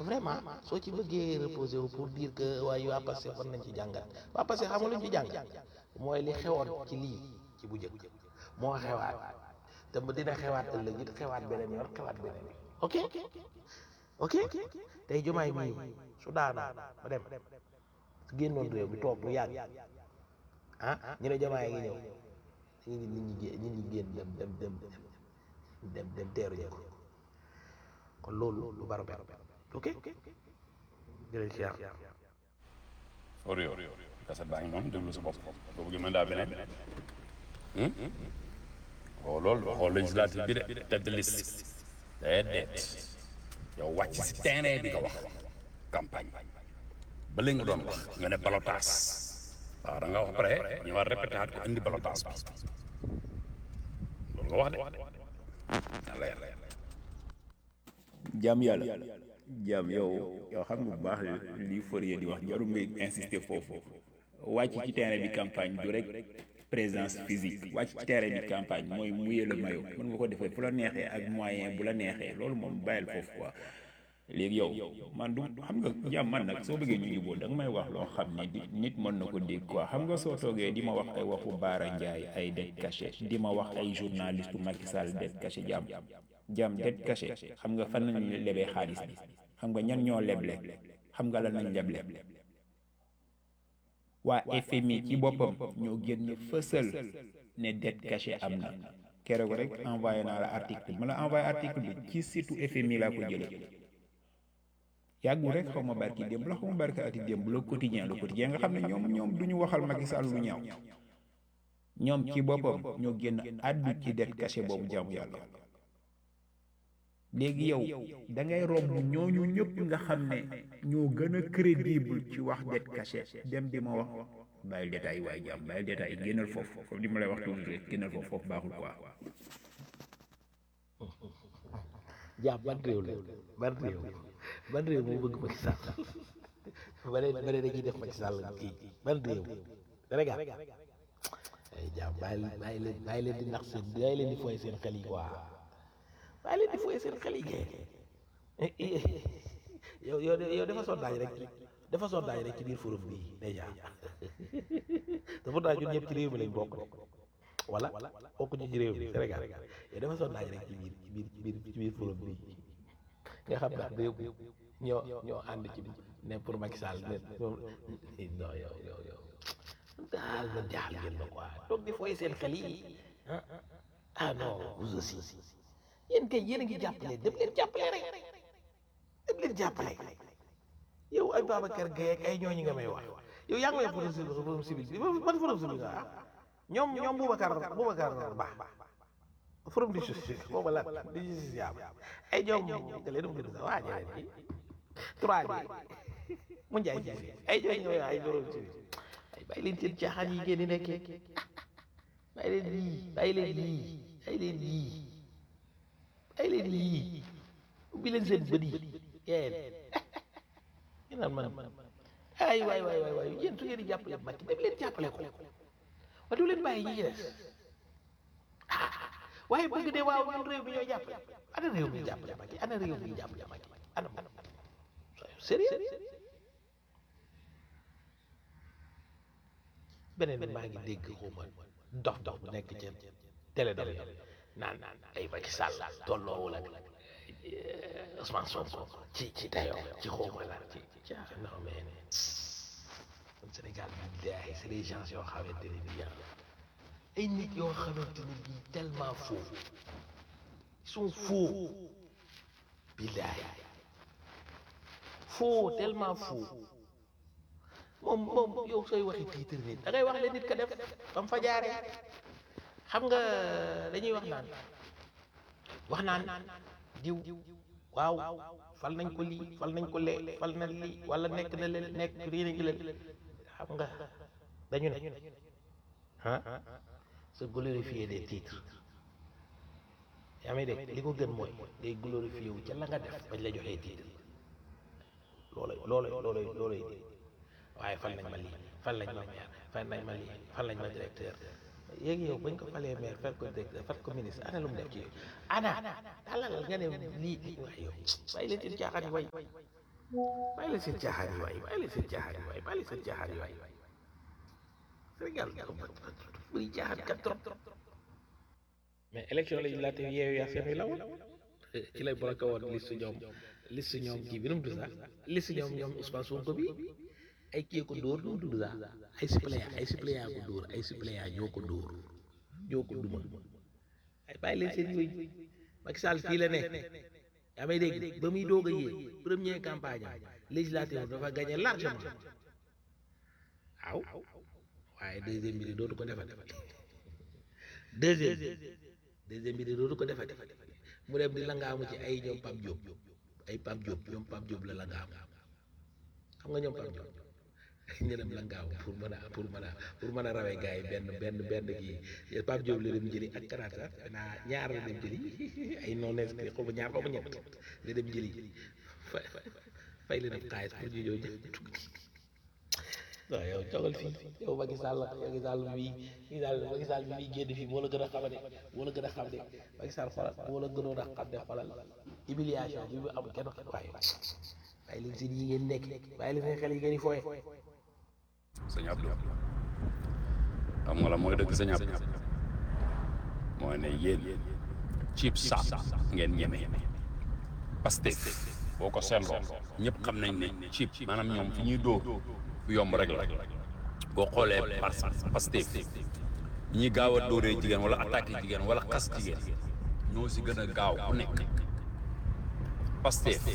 vraiment soo ci bëggee reposer wu pour dire que waaye waa passé war nañ ci jàngat waa passé xam nga luñ ci jàngat mooy li xewoon ci lii ci bu njëkk moo xewaat te mu dina xewaat ëllëg it xewaat beneen yoon xewaat beneen yoon ok ok tey jumaay mii su daanoo ba dem su génnoon réew mi toog lu yàgg ah ñu ne jumaay ngi ñëw nit ñi nit ñi gé- nit ñi génn dem dem dem dem dem teeru ji ko kon loolu lu baro baro ok jërëjëf Cheikh Orio kaset baa ngi noonu déglu sa bopp boo bëggee mën daa beneen oh loolu waxoo législative bi de tête de liste déedéet yow wàcc si terrain bi nga wax campagne ba léegi nga doon wax nga ne balotage waaw da nga wax pare ñu war répété ko indi balotage bi loolu nga wax de na leer jaam yàlla jaam yow yow xam nga bu baax li Fourier di wax jarul ngay insister foofu wàcc ci terrain bi campagne du rek présence physique wàcc ci terrain bi campagne mooy mouiller le maillot mën nga ko defee fu la neexee ak moyen bu la neexee loolu moom bàyyil foofu quoi léegi yow man du xam nga jaam man nag soo bëggee ñu jubóo da nga may wax loo xam ne di nit mën na ko dégg quoi xam nga soo toogee di ma wax ay waxu Baara Ndiaye ay dette cachée di ma wax ay journaliste Macky Sall dette cachée jaam jaam dette cachée xam nga fan nañu lebee xaalis bi xam nga ñan ñoo leble xam nga lan nañ leble waa FMI ci boppam ñoo génn fësal ne dette cachée am na keroog rek envoyé naa la article ma la envoyé article bi ci site FMI laa ko jëlee yàggul rek xaw ma barki démb la xaw ma barki ati démb le quotidien le quotidien nga xam ne ñoom ñoom du ñu waxal Macky Sall lu ñaaw ñoom ci boppam ñoo génn àddu ci dette cachée boobu jaamu yàlla léegi yow da ngay romb ñooñu ñëpp nga xam ne ñoo gën a crédible ci wax dette cachée dem di ma wax bàyyil détail waaye jàmm bàyyil détail génnal foofu comme li ma lay wax toujours rek génnal foofu foofu baaxul quoi jaam ban réew la ban réew ban réew moo bëgg Macky Sall ba ne ba ne dañuy def Macky Sall kii ban réew Sénégal ay jaam bàyyi bàyyi leen bàyyi leen di nax seen bàyyi leen di fooy seen xel yi quoi bàyyi leen di fooy seen xel yi kay yow yow yow dafa sondage rek dafa sondage rek ci biir forum bi déjà te pourtant ñun ñëpp ci réew mi lañ bokk de wala bokk ñu ci réew mi Sénégal yow dafa sondage rek ci biir ci biir ci biir ci biir forum bi nga xam ndax réew mi ñoo ñoo ànd ci ne pour Macky Sall ne non yow yow yow daal na jaaxal ngeen ma quoi toog di fooy seen xel yi ah ah non vous aussi yéen kay yéen a ngi jàppale dem leen jàppale rek dem leen jàppale yow ay Babacar Gueye ak ay ñooñu nga may wax yow yaa ngi may forum civil forum civil bi man forum civil nga ah ñoom ñoom Boubacar Boubacar Ba forum du justice boobu la du justice yaa ay ñoom nga leen mu gën a waa jëlee ci trois bi mu njaay ci ay ñooñu ñooy ay forum civil ay bàyyi leen seen caaxaan yi ngeen di nekkee bàyyi leen lii bàyyi leen lii bàyyi leen lii bàyyi leen lii ubbi leen seen bët yi yéen ñu naan man ay waay waay waay waay yéen su ngeen di jàppale Macky dem leen jàppale ko wa du leen bàyyi ñi ci des waaye bëgg de waaw ñun réew mi ñooy jàppale ana réew mi jàppale Macky ana réew mi jàppale Macky ana sérieux beneen bi maa ngi dégg xuma dox dox bu nekk ci télé dox naan naan ay Macky Sall tolloowul ak Ousmane Sonko ci ci dayoo ci xuma la ci ci non mais Sénégal bi daay c'est les gens yoo xamante ne bii ay nit yoo xamante ne bii tellement faux ils sont faux billaay faux tellement faux moom moom yow sooy waxi tiitar nit da ngay wax le nit ka def ba mu fa jaaree xam nga dañuy wax naan wax naan diw waaw fal nañ ko lii fal nañ ko lee fal na lii wala nekk na leen nekk lii nañ leen xam nga dañu ne ah se glorifier des titres yaa may dégg li ko gën mooy day glorifier wu ca la nga def bañ la joxee titre loolay loolay loolay loolay waaye fal nañ ma lii fal nañ ma maire fal nañ ma lii fal nañ ma directeur yéegi yow bañ ko falee maire fal ko directeur fal ko ministre ana lu mu def ci yooyu ana dalal nga ne lii lii waay yow bàyyi leen ci caaxaan yi way bàyyi leen seen caaxaan yi waay bàyyi leen seen caaxaan yi waay bàyyi leen seen caaxaan yi waay Sénégal bëri caaxaan kat trop mais élection législative yeewu yaa seen la woon ci lay bloqué woon liste ñoom liste ñoom kii bi nu mu tudd sax liste ñoom ñoom Ousmane Sonko bi ay kii ko dóor nu mu tudd sax ay suppléant ay suppléant ko dóor ay suppléant ñoo ko dóor ñoo ko duma ay bàyyi leen seen yooyu Macky Sall fii la nekk yaa may dégg ba muy doog a yéeg première campagne am législative dafa gagné largement waaw waaye deuxième bi dootu ko defati deuxième deuxième bi dootu ko defati mu dem di langaamu ci ay ñoom Pape Diop ay Pape Diop ñoom Pape Diop la langaamu xam nga ñoom Pape Diop ñu dem langaamu pour mën a pour mën a pour mën a rawee gars yi benn benn benn kii Pape Diop la dem jëli ak karaata naa ñaar la dem jëli ay non inscrits xaw ma ñaar xaw ma ñett la dem jëli fay fay leen ab xaalis pour ñu ñëw waaw yow toogal fii yow Macky Sall Macky Sall bii Macky Sall Macky Sall bi muy génn fii moo la gën a xam de moo la gën a xam de Macky Sall xoolal moo la gënoon a xam de xoolal humiliation bi mu am kenn waaye bàyyi leen seen yi ngeen nekk bàyyi leen seen xel yi ngeen di fooye sëñ Abdou xam nga la mooy dëgg sëñ Abdou mooy ne yéen ciib saab ngeen ñeme Pastef boo ko seetloo ñëpp xam nañ ne ciib maanaam ñoom fi ñuy dóor bu yomb rek la boo xoolee par Pastef ñi gaaw a dóoree jigéen wala attaqué jigéen wala xas jigéen ñoo si gën a gaaw ku nekk Pastef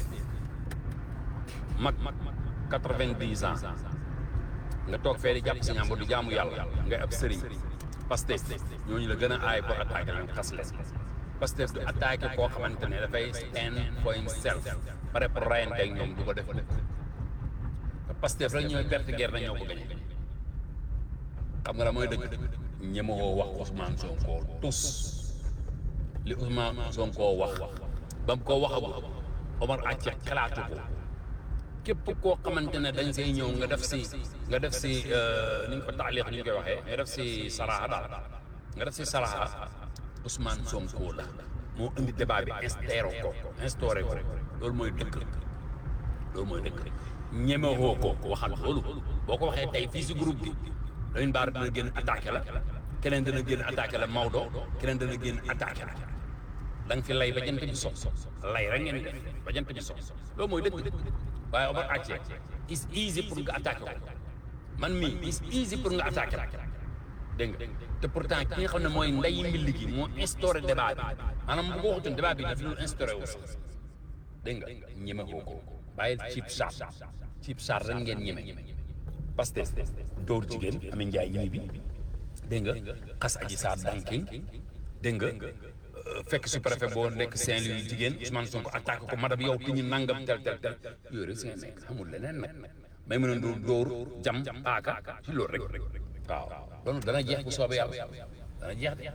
mag quatre-vingt-dix ans nga toog fee di jàpp si ñaam di jaamu yàlla nga ab sëriñ Pastef ñooñu la gën a aay pour attaqué leen xas leen Pastef du attaqué koo xamante ne dafay stand for himself pare pour rayante ak ñoom du ko def mukk te Pastef rek ñooy perte guerre na ñoo ko gañe xam nga la mooy dëgg ñemewoo wax Ousmane Sonko tus li Ousmane Sonko wax ba mu ko waxagul Omar Acce xalaatu ko képp koo xamante ne dañ say ñëw nga def si nga def si ni ñu ko taaliix ni ñu koy waxee nga def si saraxa daal nga def si saraxa Ousmane Sonko la moo indi débat bi instauré ko instauré ko loolu mooy dëkk loolu mooy dëkk ñemewoo ko waxal loolu boo ko waxee tey fii si groupe bi Lamine Bara dana génn attaqué la keneen dana génn attaqué la Maodo keneen dana génn attaqué la da nga fi lay ba jant bi so lay rek ngeen def ba jant bi so loolu mooy dëkk waaye Omar Acce is easy pour nga attaqué ko man mii is easy pour nga attaqué la dégg nga te pourtant ki nga xam ne mooy nday mbilli gi moo instauré débat bi maanaam bu ko waxutoon débat bi daf ñu instauré wu sax dégg nga ñeme ko ko bàyyil cib saar cib saar rek ngeen ñeme parce que dóor jigéen Amy Ndiaye ñi bi dégg nga xas aji saar danking dégg nga fekk su préfet boo nekk Saint-Louis jigéen Ousmane Sonko attaqué ko madame yow ki ñu nangam tel tel tel yooyu rek si nga nekk amul leneen nag may mën a dóor dóor jam paaka ci loolu rek waaw loolu dana jeex bu soobee yàlla dana jeex de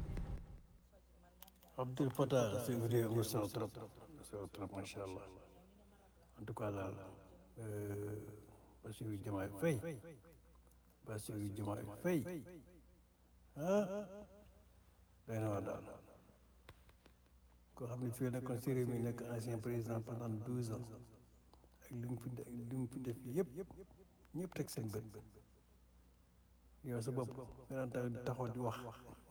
Abdul Fattah c'est vrai am na solo trop solo trop macha allah en tout cas daal Bassirou Diomaye Faye Bassirou Diomaye Faye ah day na waa daal koo xam ne fii nekkoon si réew mi nekk ancien président pendant douze ans ak li mu fi ak li mu fi def yëpp ñëpp teg seen bët yow sa bopp nga daan taxaw di wax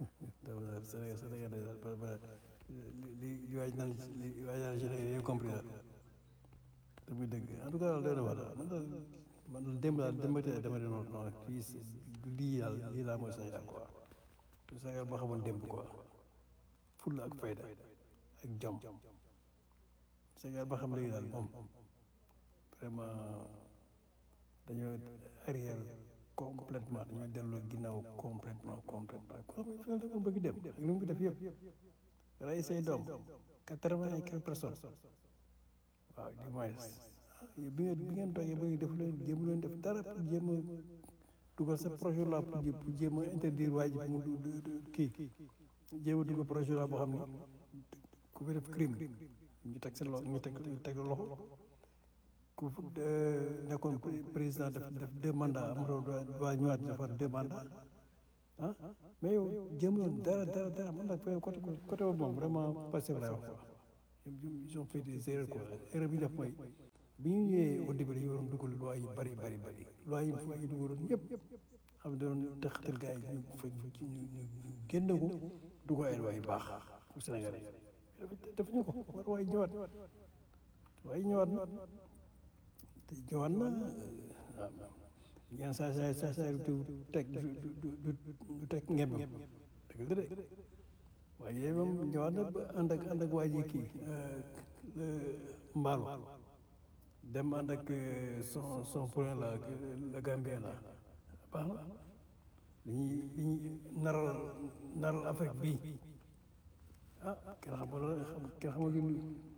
li li waaj naan li waaj naan Sénégal yow compris daal te muy dëgg en tout cas daal doy na waar daal man daal man daal démb daal démb tey dama doon non fii du lii daal lii daal mooy Sénégal quoi Sénégal boo xamoon démb quoi fulla ak fayda ak jom Sénégal boo xam léegi daal moom vraiment dañoo arrière complètement dañoo delloo ginnaaw complètement complètement ko xam ne dafa bëgg dem ak li mu fi def yëpp rey say doom quatre-vingt et quelques personnes waaw du moins bi ngeen bi ngeen toogee ba def leen jéem leen def dara pour jéem a dugal sa projet la pour pour jéem a interdire waa ji mu kii jéem a dugal projet la boo xam ne ku fi def crime ñu teg sa loxo ñu teg teg loxo ku nekkoon président def def deux mandats amatoo waa ñëwaat defar deux mandats ah mais yow jéemuloon dara dara dara man nag côté côté boobu moom vraiment passé laay wax quoi ils ont fait des erreurs quoi erreur bi ñu def mooy bi ñu ñëwee au début dañu waroon dugal loi yu bari bari bari loi yi fu ñu dugaloon yëpp xam ne doon taxatal gars yi ñu fekk ñu ñu ñu génn ko dugal ay loi yu baax pour Sénégal yi def ñu ko war waaye ñëwaat waaye ñëwaat na te ñëwaat na waaw ñaan saa saa saa saa du teg du du du du teg ngem dëgg la de waaye moom ñëwaat na ba ànd ak ànd ak waa ji kii mbaalu dem ànd ak son son point la la Gambien la baax na dañuy dañuy naral naral Afrique bii ah kenn xamul kenn xamul lu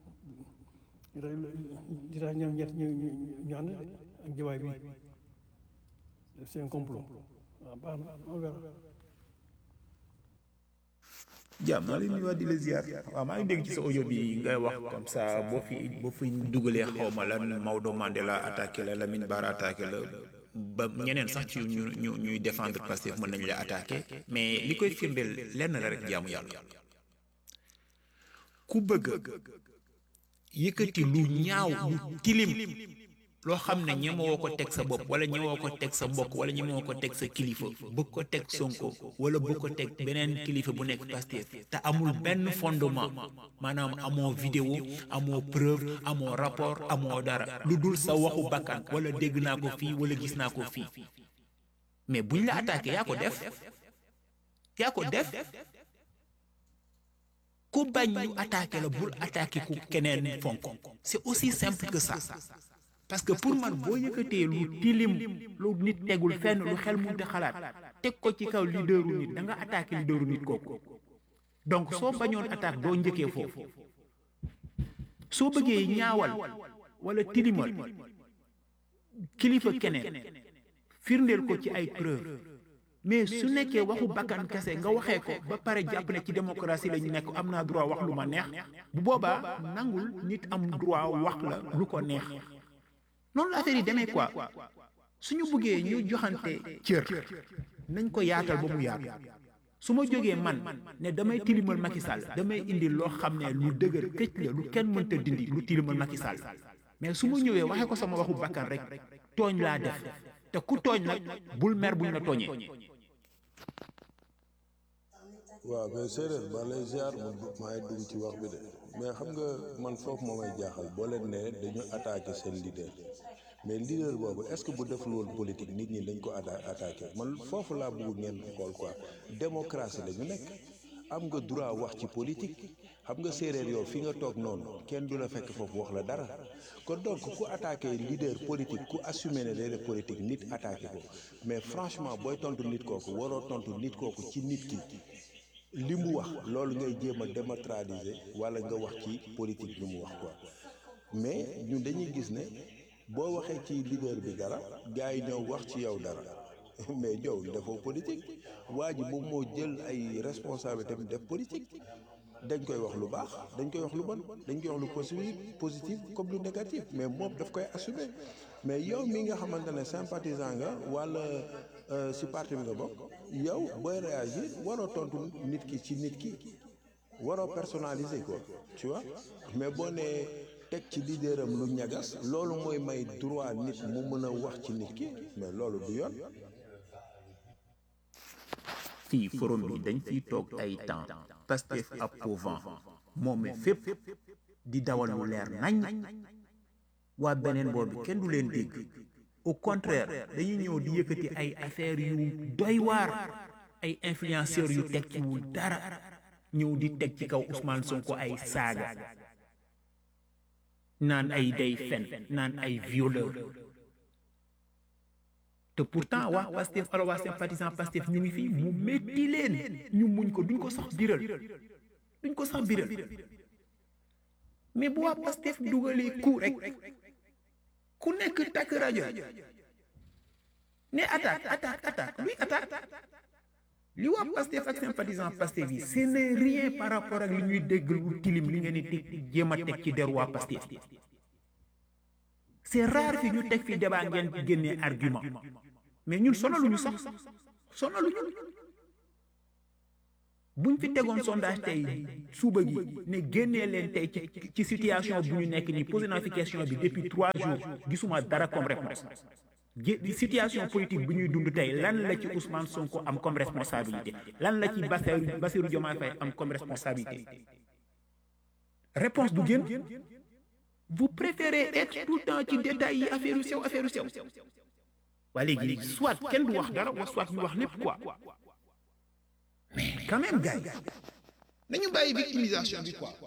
di tax ñoom ñett ñu ñu ñu ànd ak jawaay bi def seen complot waaw baax na on verra jàmm maa ngi leen di nuyuwaat di la ziar waaw maa ngi dégg ci sa audio bi ngay wax comme ça boo fi boo fi dugalee xaw ma lan Maodo Mandela attaqué la Lamine Bara attaqué la ba ñeneen sax ci ñu ñu ñuy défendre Pastef mën nañ la attaqué mais li koy firndeel lenn la rek jaamu yàlla ku bëgg yëkkati lu ñaaw lu tilim loo xam ne ñemewoo ko teg sa bopp wala ñemewoo ko teg sa mbokk wala ñemewoo ko teg sa kilifa bëgg ko teg Sonko wala bëgg ko teg beneen kilifa bu nekk Pastef te amul benn fondement maanaam amoo vidéo amoo preuve amoo rapport amoo dara lu dul sa waxu bakkan wala dégg naa ko fii wala gis naa ko fii mais buñ la attaqué yaa ko def yaa ko def ku bañ ñu attaqué la bul attaqué ku keneen fonk c'est aussi simple que ça parce que pour man boo yëkkatee lu tilim lu nit tegul fenn lu xel munte xalaat teg ko ci kaw leaderu nit da nga attaqué leaderu nit kooku donc soo bañoon attaque doo njëkkee foofu soo bëggee ñaawal wala tilimal kilifa keneen firndeel ko ci ay preuve mais su nekkee waxu bakkan kese nga waxee ko ba pare jàpp ne ci démocratie la ñu nekk am naa droit wax lu ma neex bu boobaa nangul nit am droit wax la lu ko neex noonu la affaire yi demee quoi suñu bëggee ñu joxante cër nañ ko yaatal ba mu yaatu su ma jógee man ne damay tilimal Macky Sall damay indi loo xam ne lu dëgër këcc la lu kenn mënta dindi lu tilimal Macky Sall mais su ma ñëwee waxee ko sama waxu bakkan rek tooñ laa def te ku tooñ nag bul mer buñ la tooñee. waaw mais séeréer ba lay ziar man maa ngi dugg ci wax bi de mais xam nga man foofu moo may jaaxal boo leen ne dañu attaqué seen leader mais leader boobu est-ce que bu deful woon politique nit ñi dañ ko atta attaqué man foofu laa bëgg ngeen xool quoi démocratie la ñu nekk am nga droit wax ci politique xam nga séeréer yow fi nga toog noonu kenn du la fekk foofu wax la dara kon donc ku attaqué leader politique ku assumé ne day def politique nit attaqué ko mais franchement booy tontu nit kooku waroo tontu nit kooku ci nit ki li mu wax loolu ngay jéem a dématraliser wala nga wax ci politique bi mu wax quoi mais ñun dañuy gis ne boo waxee ci leader bi dara gars yi ñëw wax ci yow dara mais yow defoo politique waa ji moom moo jël ay responsabilité tamit def politique dañ koy wax lu baax dañ koy wax lu bon dañ koy wax lu positif positif comme lu négatif mais moom daf koy assumer mais yow mi nga xamante ne sympathisant nga wala si parti bi nga bokk yow booy réagir waroo tontu nit ki ci nit ki waroo personnaliser quoi tu vois mais boo nee teg ci leaderam lu ñagas loolu mooy may droit nit mu mën a wax ci nit ki mais loolu du yoon. fii forum bi dañ fiy toog ay temps Pastef approuvant moom mi fépp di dawal lu leer nañ waa beneen boobu kenn du leen dégg au contraire dañuy ñëw di yëkkati ay affaires yu doy waar ay influenceurs yu tekkiwul dara ñëw di teg ci kaw Ousmane Sonko ay saaga naan ay day fen naan ay violeur te pourtant waa Pastef alors waa sympathisant Pastef ñu ngi fii mu métti leen ñu muñ ko duñ ko sax biral duñ ko sax biral mais bu waa Pastef dugalee ku rek ku nekk takk rajo ne attaque attaque attaque luy attaque li waa Pastef ak sympathisant Pastef yi ce n'est rien par rapport ak li ñuy dégg lu tilim li ngeen di teg jéem a teg ci der waa Pastef c'est rare fi ñu teg fi débat ngeen génnee argument mais ñun sonaluñu sax sonaluñu buñ fi tegoon sondage tey suba gi ne génnee leen tey ci ci situation bu ñu nekk nii posé naa fi question bi depuis trois jours gisuma dara comme réponse gé situation politique bu ñuy dund tey lan la ci Ousmane Sonko am comme responsabilité lan la ci Bassirou Bassirou Diomaye Faye am comme responsabilité réponse du génn vous préférez être tout le temps ci détails yi affaire yu sew affaire yu sew waa léegi soit kenn du wax dara wa soit ñu wax lépp quoi mais quand même gars yi nañu bàyyi victimisation bi quoi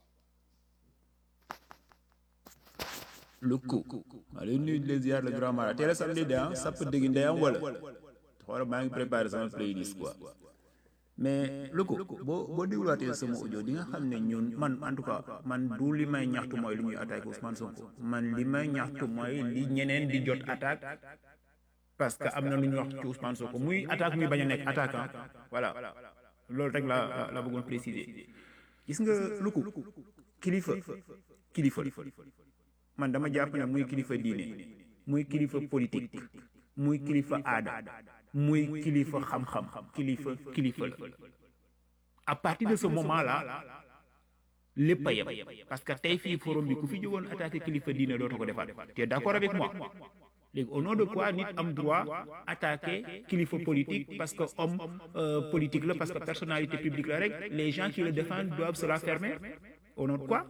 lu ko maa lay nuyu di leen ziar le grand mara teel a samedi de ah sapp dégg ndeyam wala xoolal maa ngi préparé sama playlist quoi mais lu ko boo boo dégluwaatee sama audio di nga xam ne ñun man en tout cas man du li may ñaxtu mooy li ñuy attaqué Ousmane Sonko man li may ñaxtu mooy li ñeneen di jot attaque parce que am na lu ñuy wax ci Ousmane Sonko muy attaque muy bañ a nekk attaquant voilà loolu rek la la bëggoon préciser gis nga lu ko kilifa kilifa man dama jàpp ne muy kilifa diine muy kilifa politique muy kilifa aada muy kilifa xam-xam kilifa kilifa la à partir de ce moment là lépp a yem parce que tey fii forum bi ku fi jógoon attaqué kilifa diine dootoo ko defaat tu es d'accord avec moi léegi au nom de quoi nit am droit attaquer kilifa politique parce que homme politique la parce que personnalité publique la rek les gens qui le défendent doivent se la fermer au nom de quoi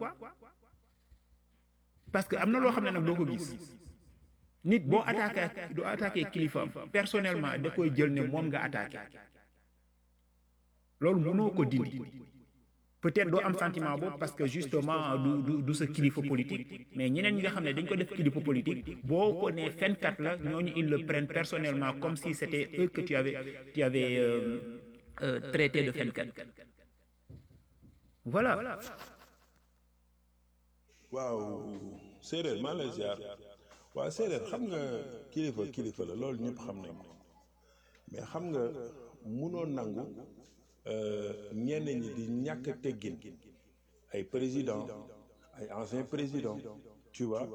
parce que am na loo xam ne nag doo ko gis nit boo attaqué doo attaqué kilifaam personnellement da koy jël ne moom nga attaqué loolu mënoo ko dindi peut-être doo am sentiment boobu parce que justement du du du sa kilifa politique mais ñeneen ñi nga xam ne dañ ko def kilifa politique boo ko nee fenkat la ñooñu ils le prennent personnellement comme si c'était eux que tu avais tu avais euh, euh, traité de fenkat voilà. waaw séeréer maa lay ziar waaw séeréer xam nga kilifa kilifa la loolu ñëpp xam nañ ko mais xam nga munoo nangu ñenn ñi di ñàkk teggin ay président ay ancien président tu vois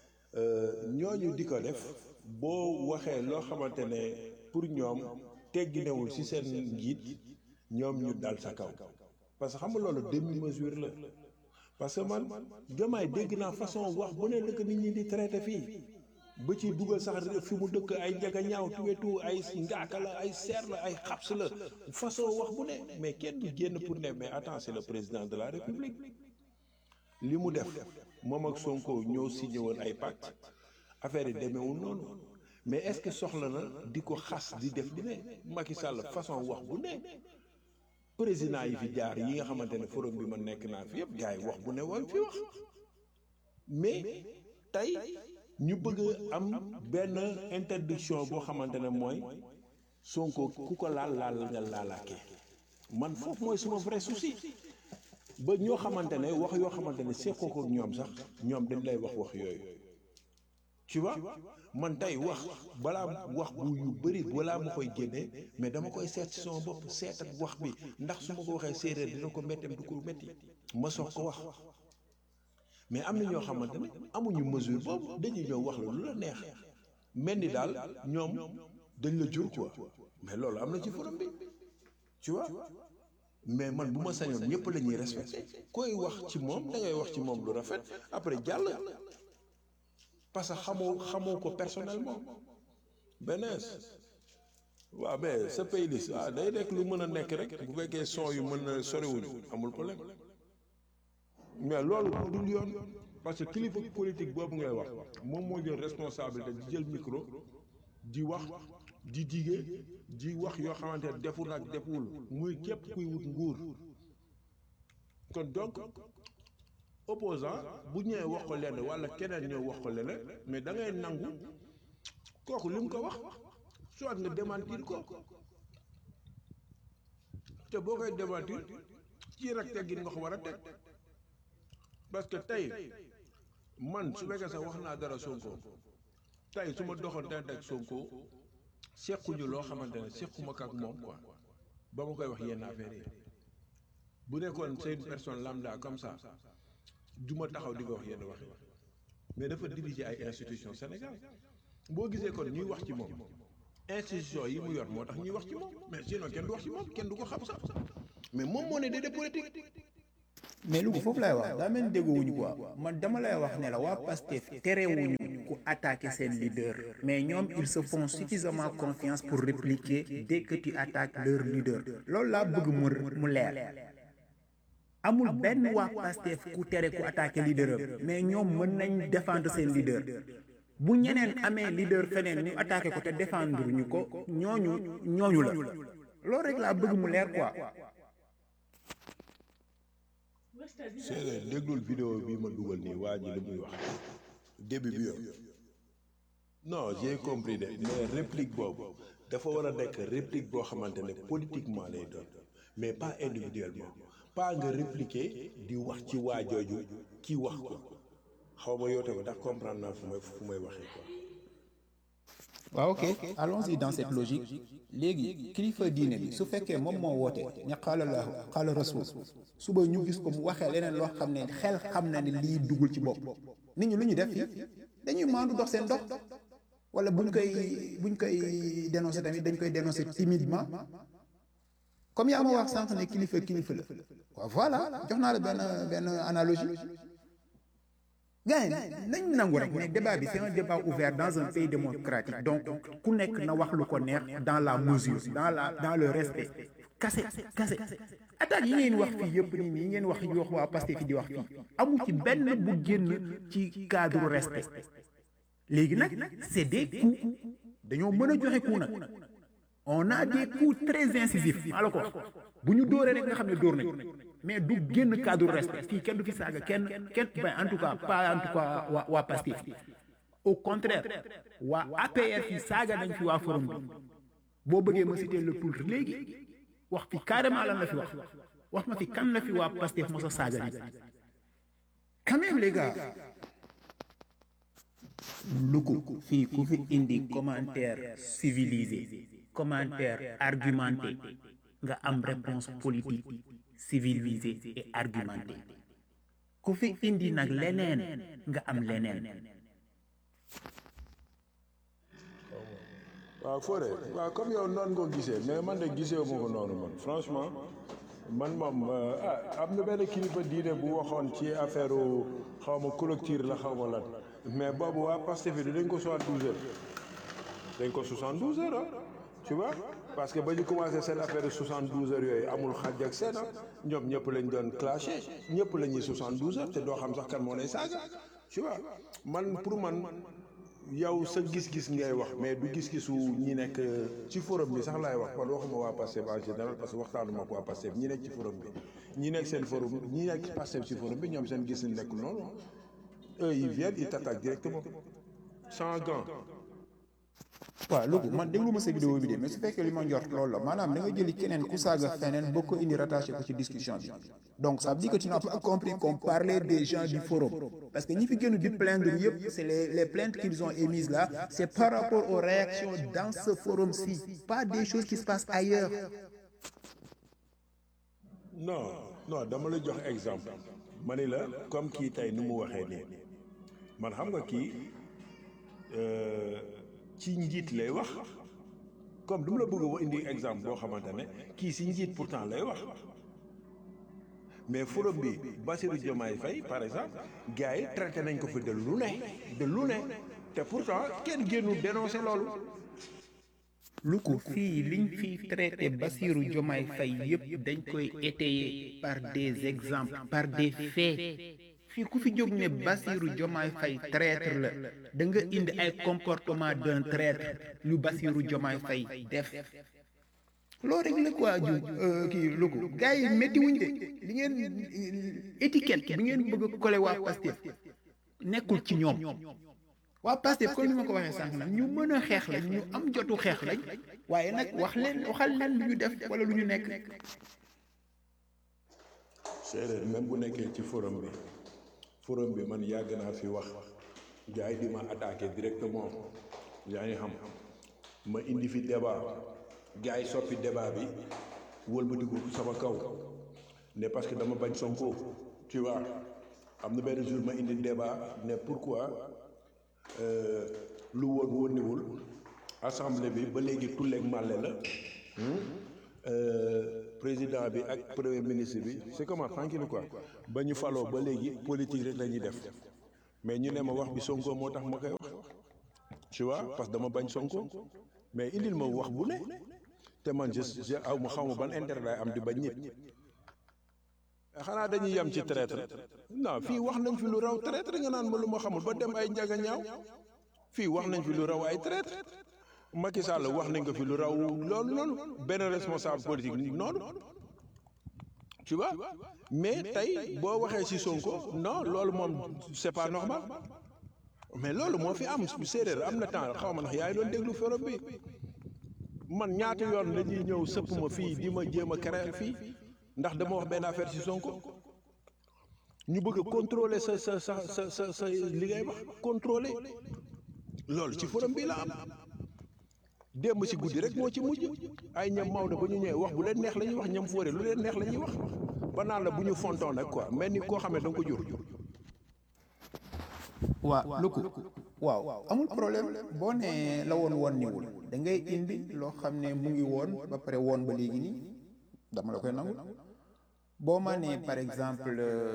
ñooñu di ko def boo waxee loo xamante ne pour ñoom tegginewul ci seen njiit ñoom ñu dal sa kaw parce que xam nga loolu demi mesure la parce que man jamaay dégg naa façon wax bu ne lëkk nit ñi di traité fii ba ci dugal sax fi mu dëkk ay njaga ñaaw tuwetu ay ngaaka la ay seer la ay xabs la façon wax bu ne mais kenn du génn pour ne mais attends c'est le président de la république li mu def moom ak Sonko ñoo signé woon ay pacte affaire yi demeewul noonu mais est-ce que soxla na di ko xas di def di ne Macky Sall façon wax bu ne président yi fi jaar yi nga xamante ne forum bi ma nekk naa fi yëpp gars yi wax bu ne woon fi wax mais tey ñu bëgg am benn interdiction boo xamante ne mooy Sonko ku ko laal laal nga laalaakee man foofu mooy suma vrai souci ba ñoo xamante ne wax yoo xamante ne seqoo ko ñoom sax ñoom dañ lay wax wax yooyu tu vois man tey wax balaa wax bu yu bëri balaa ma koy génnee mais dama koy seet ci sama bopp seet ak wax bi ndax su ma ko waxee séeréer dina ko métteem du ko métti ma soog ko wax mais am na ñoo xamante ne amuñu mesure boobu dañuy ñëw wax la lu la neex mel ni daal ñoom dañ la jur quoi mais loolu am na ci forum bi tu vois mais man bu ma sañoon ñëpp la ñuy respecté koy wax ci moom da ngay wax ci moom lu rafet après jàll parce que xamoo xamoo ko personnellement benees waaw mais sa playlist ah day nekk lu mën a nekk rek bu fekkee son yu mën na soriwuñu amul problème mais loolu dul yoon parce que kilifa politique boobu ngay wax moom moo jël responsabilité di jël micro di wax di dige di wax yoo xamante ne deful ak deful muy képp kuy wut nguur kon donc opposant bu ñëwee wax ko lenn wala keneen ñëw wax ko leneen mais da ngay nangu kooku li mu ko wax soit nga démentir ko te boo koy démentir ci rek teggin nga ko war a teg parce que tey man su fekkee sax wax naa dara Sonko tey su ma doxoon tey teg Sonko sequñu loo xamante ne sequma ak moom quoi ba ma koy wax yenn affaire yi bu nekkoon c'est une personne lambda comme ça du ma taxaw di ko wax yenn wax yi mais dafa diriger ay institutions Sénégal boo gisee kon ñuy wax ci moom institution yi mu yor moo tax ñuy wax ci moom mais sinon kenn du wax ci moom kenn du ko xam sax mais moom moo ne déedéet politique mais lu ko foofu lay wax daa mel ni déggoowuñu quoi man dama lay wax ne la waa Pastef terewuñu ku attaquer seen leader mais ñoom ils se font suffisamment confiance pour répliquer dès que tu attaques leur leader loolu laa bëgg mu mu leer amul benn waa Pastef ku tere ku attaquer leader am mais ñoom mën nañ défendre seen leader bu ñeneen amee leader feneen ñu attaqué ko te défendre ñu ko ñooñu ñooñu la loolu rek laa bëgg mu leer quoi séeréer déglul vidéo bi ma dugal nii waa ji li muy wax début bi yow non j'ai compris de mais réplique boobu dafa war a nekk réplique boo xamante ne politiquement lay doon mais pas individuellement pas nga répliquer di wax ci waa jooju kii wax ko xaw ma yow tamit ndax comprendre naa fu may fu may waxee quoi. waaw ok allons-y dans cette logique léegi kilifa diine bi su fekkee moom moo woote ña xaala laahu xaala rasul suba ñu gis ko mu waxee leneen loo xam ne xel xam na ne lii duggul ci bopp nit ñi lu ñu def fii dañuy maandu dox seen dox wala buñ koy buñ koy dénoncer tamit dañ koy dénoncer timidement comme yaa ma wax sànq ne kilifa kilifa la waaw voilà jox naa la benn benn analogie gars nañ nangu rek ne débat bi c'est un débat ouvert dans un pays démocratique donc ku nekk na wax lu ko neex dans la mesure dans la dans le respect kase kase attaque yi ngeen wax fii yëpp nii yi ngeen wax yi wax waa Pastef fi di wax fii amu ci benn bu génn ci cadre respect léegi nag c'est des coups dañoo mën a joxe coup nag on a des coups très incisifs maa la ko wax bu ñu dóoree rek nga xam ne dóor nañ mais du génn cadre respect fii kenn du fi saaga kenn kenn ben en tout cas pas en tout cas waa waa Pastef au contraire waa APR fi saaga nañ fi waa forum bi boo bëggee ma citer le tout léegi wax fi carrément lan la fi wax wax ma fi kan la fi waa Pastef mos a saaga nit quand même les gars lu ko fii ku fi indi commentaire civilisé commentaire argumenté nga am réponse politique civilisée et argumentée ku fi indi nag leneen nga am leneen waaw Fodé waaw comme yow noonu nga ko gisee mais man de gisee ma ko noonu man franchement man moom ah am na benn kilifa diine bu waxoon ci affaire xaw ma clôture la xaw ma lan mais boobu waa Pastef bi dañ ko 72 heures dañ ko 72 heures ah tu vois parce que ba ñu commencé seen affaire de 72 heures yooyu amul xaj ak seen ñoom ñëpp lañ doon clashé ñëpp la ñuy 72 heures te doo xam sax kan moo lay saaga tu vois man pour man yow sa gis-gis ngay wax mais du gis-gisu ñi nekk ci forum bi sax laay wax man waxuma waa Pastef en général parce que waxtaanuma ko waa Pastef ñi nekk ci forum bi ñi nekk seen forum ñi nekk Pastef ci forum bi ñoom seen gis nekk noonu eux ils viennent ils t'attaquent directement sans gants. waaw loolu man déglu ma sa vidéo bi de mais su fekkee li ma njort loolu la maanaam da nga jëli keneen ku saaga feneen boo ko indi rattaché ko ci discussion bi donc ça veut dire que tu n'as pas compris qu'on parlait des gens du forum parce que ñi fi gënu di plaindre yëpp c'est les les plaintes qu'ils ont émises là c'est par rapport aux réactions dans ce forum-ci pas des choses qui se passent ailleurs non non dama la jox exemple ma ni la comme kii tey nu mu waxee nii man xam nga kii ci njiit lay wax comme du ma la bëgg a indi exemple boo xamante ne kii si njiit pourtant lay wax mais forum bi Bassirou Diomaye Faye par exemple gars yi traité nañ ko fi de lu ne de lu ne te pourtant kenn génnul dénoncé loolu lu ko fii liñ fi traité Bassirou Diomaye Faye yëpp dañ koy étayer par des exemples par des faits fii ku fi jóg ne Bassirou Diomaye Faye traître la da nga indi ay comportement d'un traître lu Bassirou Diomaye Faye def loolu rek la quoi ju kii lu ko gars yi métti wuñ de li ngeen étiquette bi ngeen bëgg a coller waa Pastef nekkul ci ñoom waa Pastef comme ni ma ko waxee sànq nag ñu mën a xeex lañ ñu am jotu xeex lañ waaye nag wax leen waxal leen lu ñu def wala lu ñu nekk séeréer même bu nekkee ci forum bi forum bi man yàgg naa fi wax gars yi di ma attaqué directement yaa ngi xam ma indi fi débat gars yi soppi débat bi wëlbatiku sama kaw ne parce que dama bañ Sonko tu vois am na benn jour ma indi débat ne pourquoi lu woon wónniwul assemblée bi ba léegi tulleeg màlle la président bi ak premier ministre bi c'est comment tranquille quoi ba ñu faloo ba léegi politique rek la ñuy def mais ñu ne ma wax bi Sonko moo tax ma koy wax tu vois parce que dama bañ Sonko mais indil ma wax bu ne te man je je aw ma xaw ma ban intérêt laay am di bañ nit xanaa dañuy yem ci traître non fii wax nañ fi lu raw traître nga naan ma lu ma xamul ba dem ay njaga ñaaw fii wax nañ fi lu raw ay traître Macky Sall wax nañ ko fi lu raw loolu noonu benn responsable politique noonu tu vois mais tey boo waxee ci Sonko non loolu moom c'est pas normal mais loolu moo fi am séeréer am na temps xaw ma ndax yaa ngi doon déglu forum bi man ñaata yoon la ñuy ñëw sëpp ma fii di ma jéem a créer fii ndax dama wax benn affaire ci Sonko ñu bëgg a contrôler sa sa sa sa sa sa li ngay wax contrôler loolu ci forum bi la am démb ci guddi rek moo ci mujj ay ñam Maodo ba ñu ñëwee wax bu leen neex la ñuy wax ñam fóore lu leen neex la ñuy wax ba naan la bu ñu fontoon nag quoi mel ni koo xam ne da nga ko jur. waa lu ko waaw amul problème boo nee la woon woon niwul da ngay indi loo xam ne mu ngi woon ba pare woon ba léegi nii dama la koy nangu boo ma nee par exemple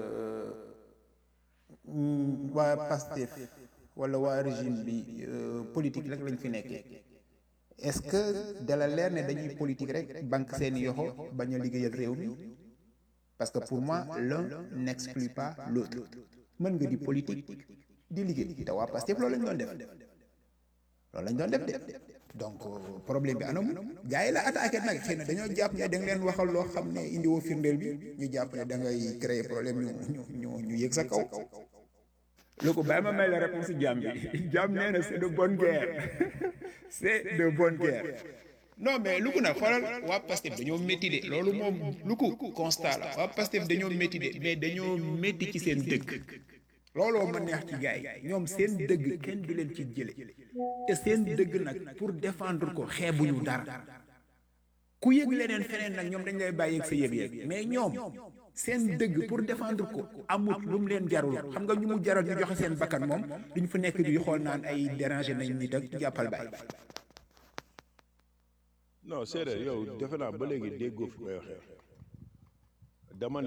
waa Pastef wala waa régime bi politique rek lañ fi nekkee est-ce que dala leer ne dañuy politique rek banque seeni yoxo bañ a liggéeyal réew mi parce que pour moi l'un n'exclut pas l'autre mën nga di politique di liggéey te waa Pastef loolu lañ doon def loolu lañ doon def de donc problème bi anam gars yi la attaqué nag xëy na dañoo jàpp ne da nga leen waxal loo xam ne indi woo firndeel bi ñu jàpp ne da ngay créer problème ñu ñu ñu ñu yëg sa kaw lu ko bàyyi ma may la réponse jàmm bi jàmm nee na c'est de bonne guerre c'est de bonne guerre non mais lu ko nag xoolal waa Pastef dañoo métti de loolu moom lu ko constat la waa Pastef dañoo métti de mais dañoo métti ci seen dëgg looloo ma neex ci gars yi ñoom seen dëgg kenn du leen ci jële te seen dëgg nag pour défendre ko xeebuñu dara ku yëg leneen feneen nag ñoom dañ lay bàyyi ak sa yëg-yëg mais ñoom seen dëgg pour défendre ko amut lu mu leen jarul xam nga ñu mu jaral ñu joxe seen bakkan moom duñ fa nekk di xool naan ay déranger nañ nit ak jàppal bàyyi non séeréer yow defe naa ba léegi déggoo fi may waxee dama ne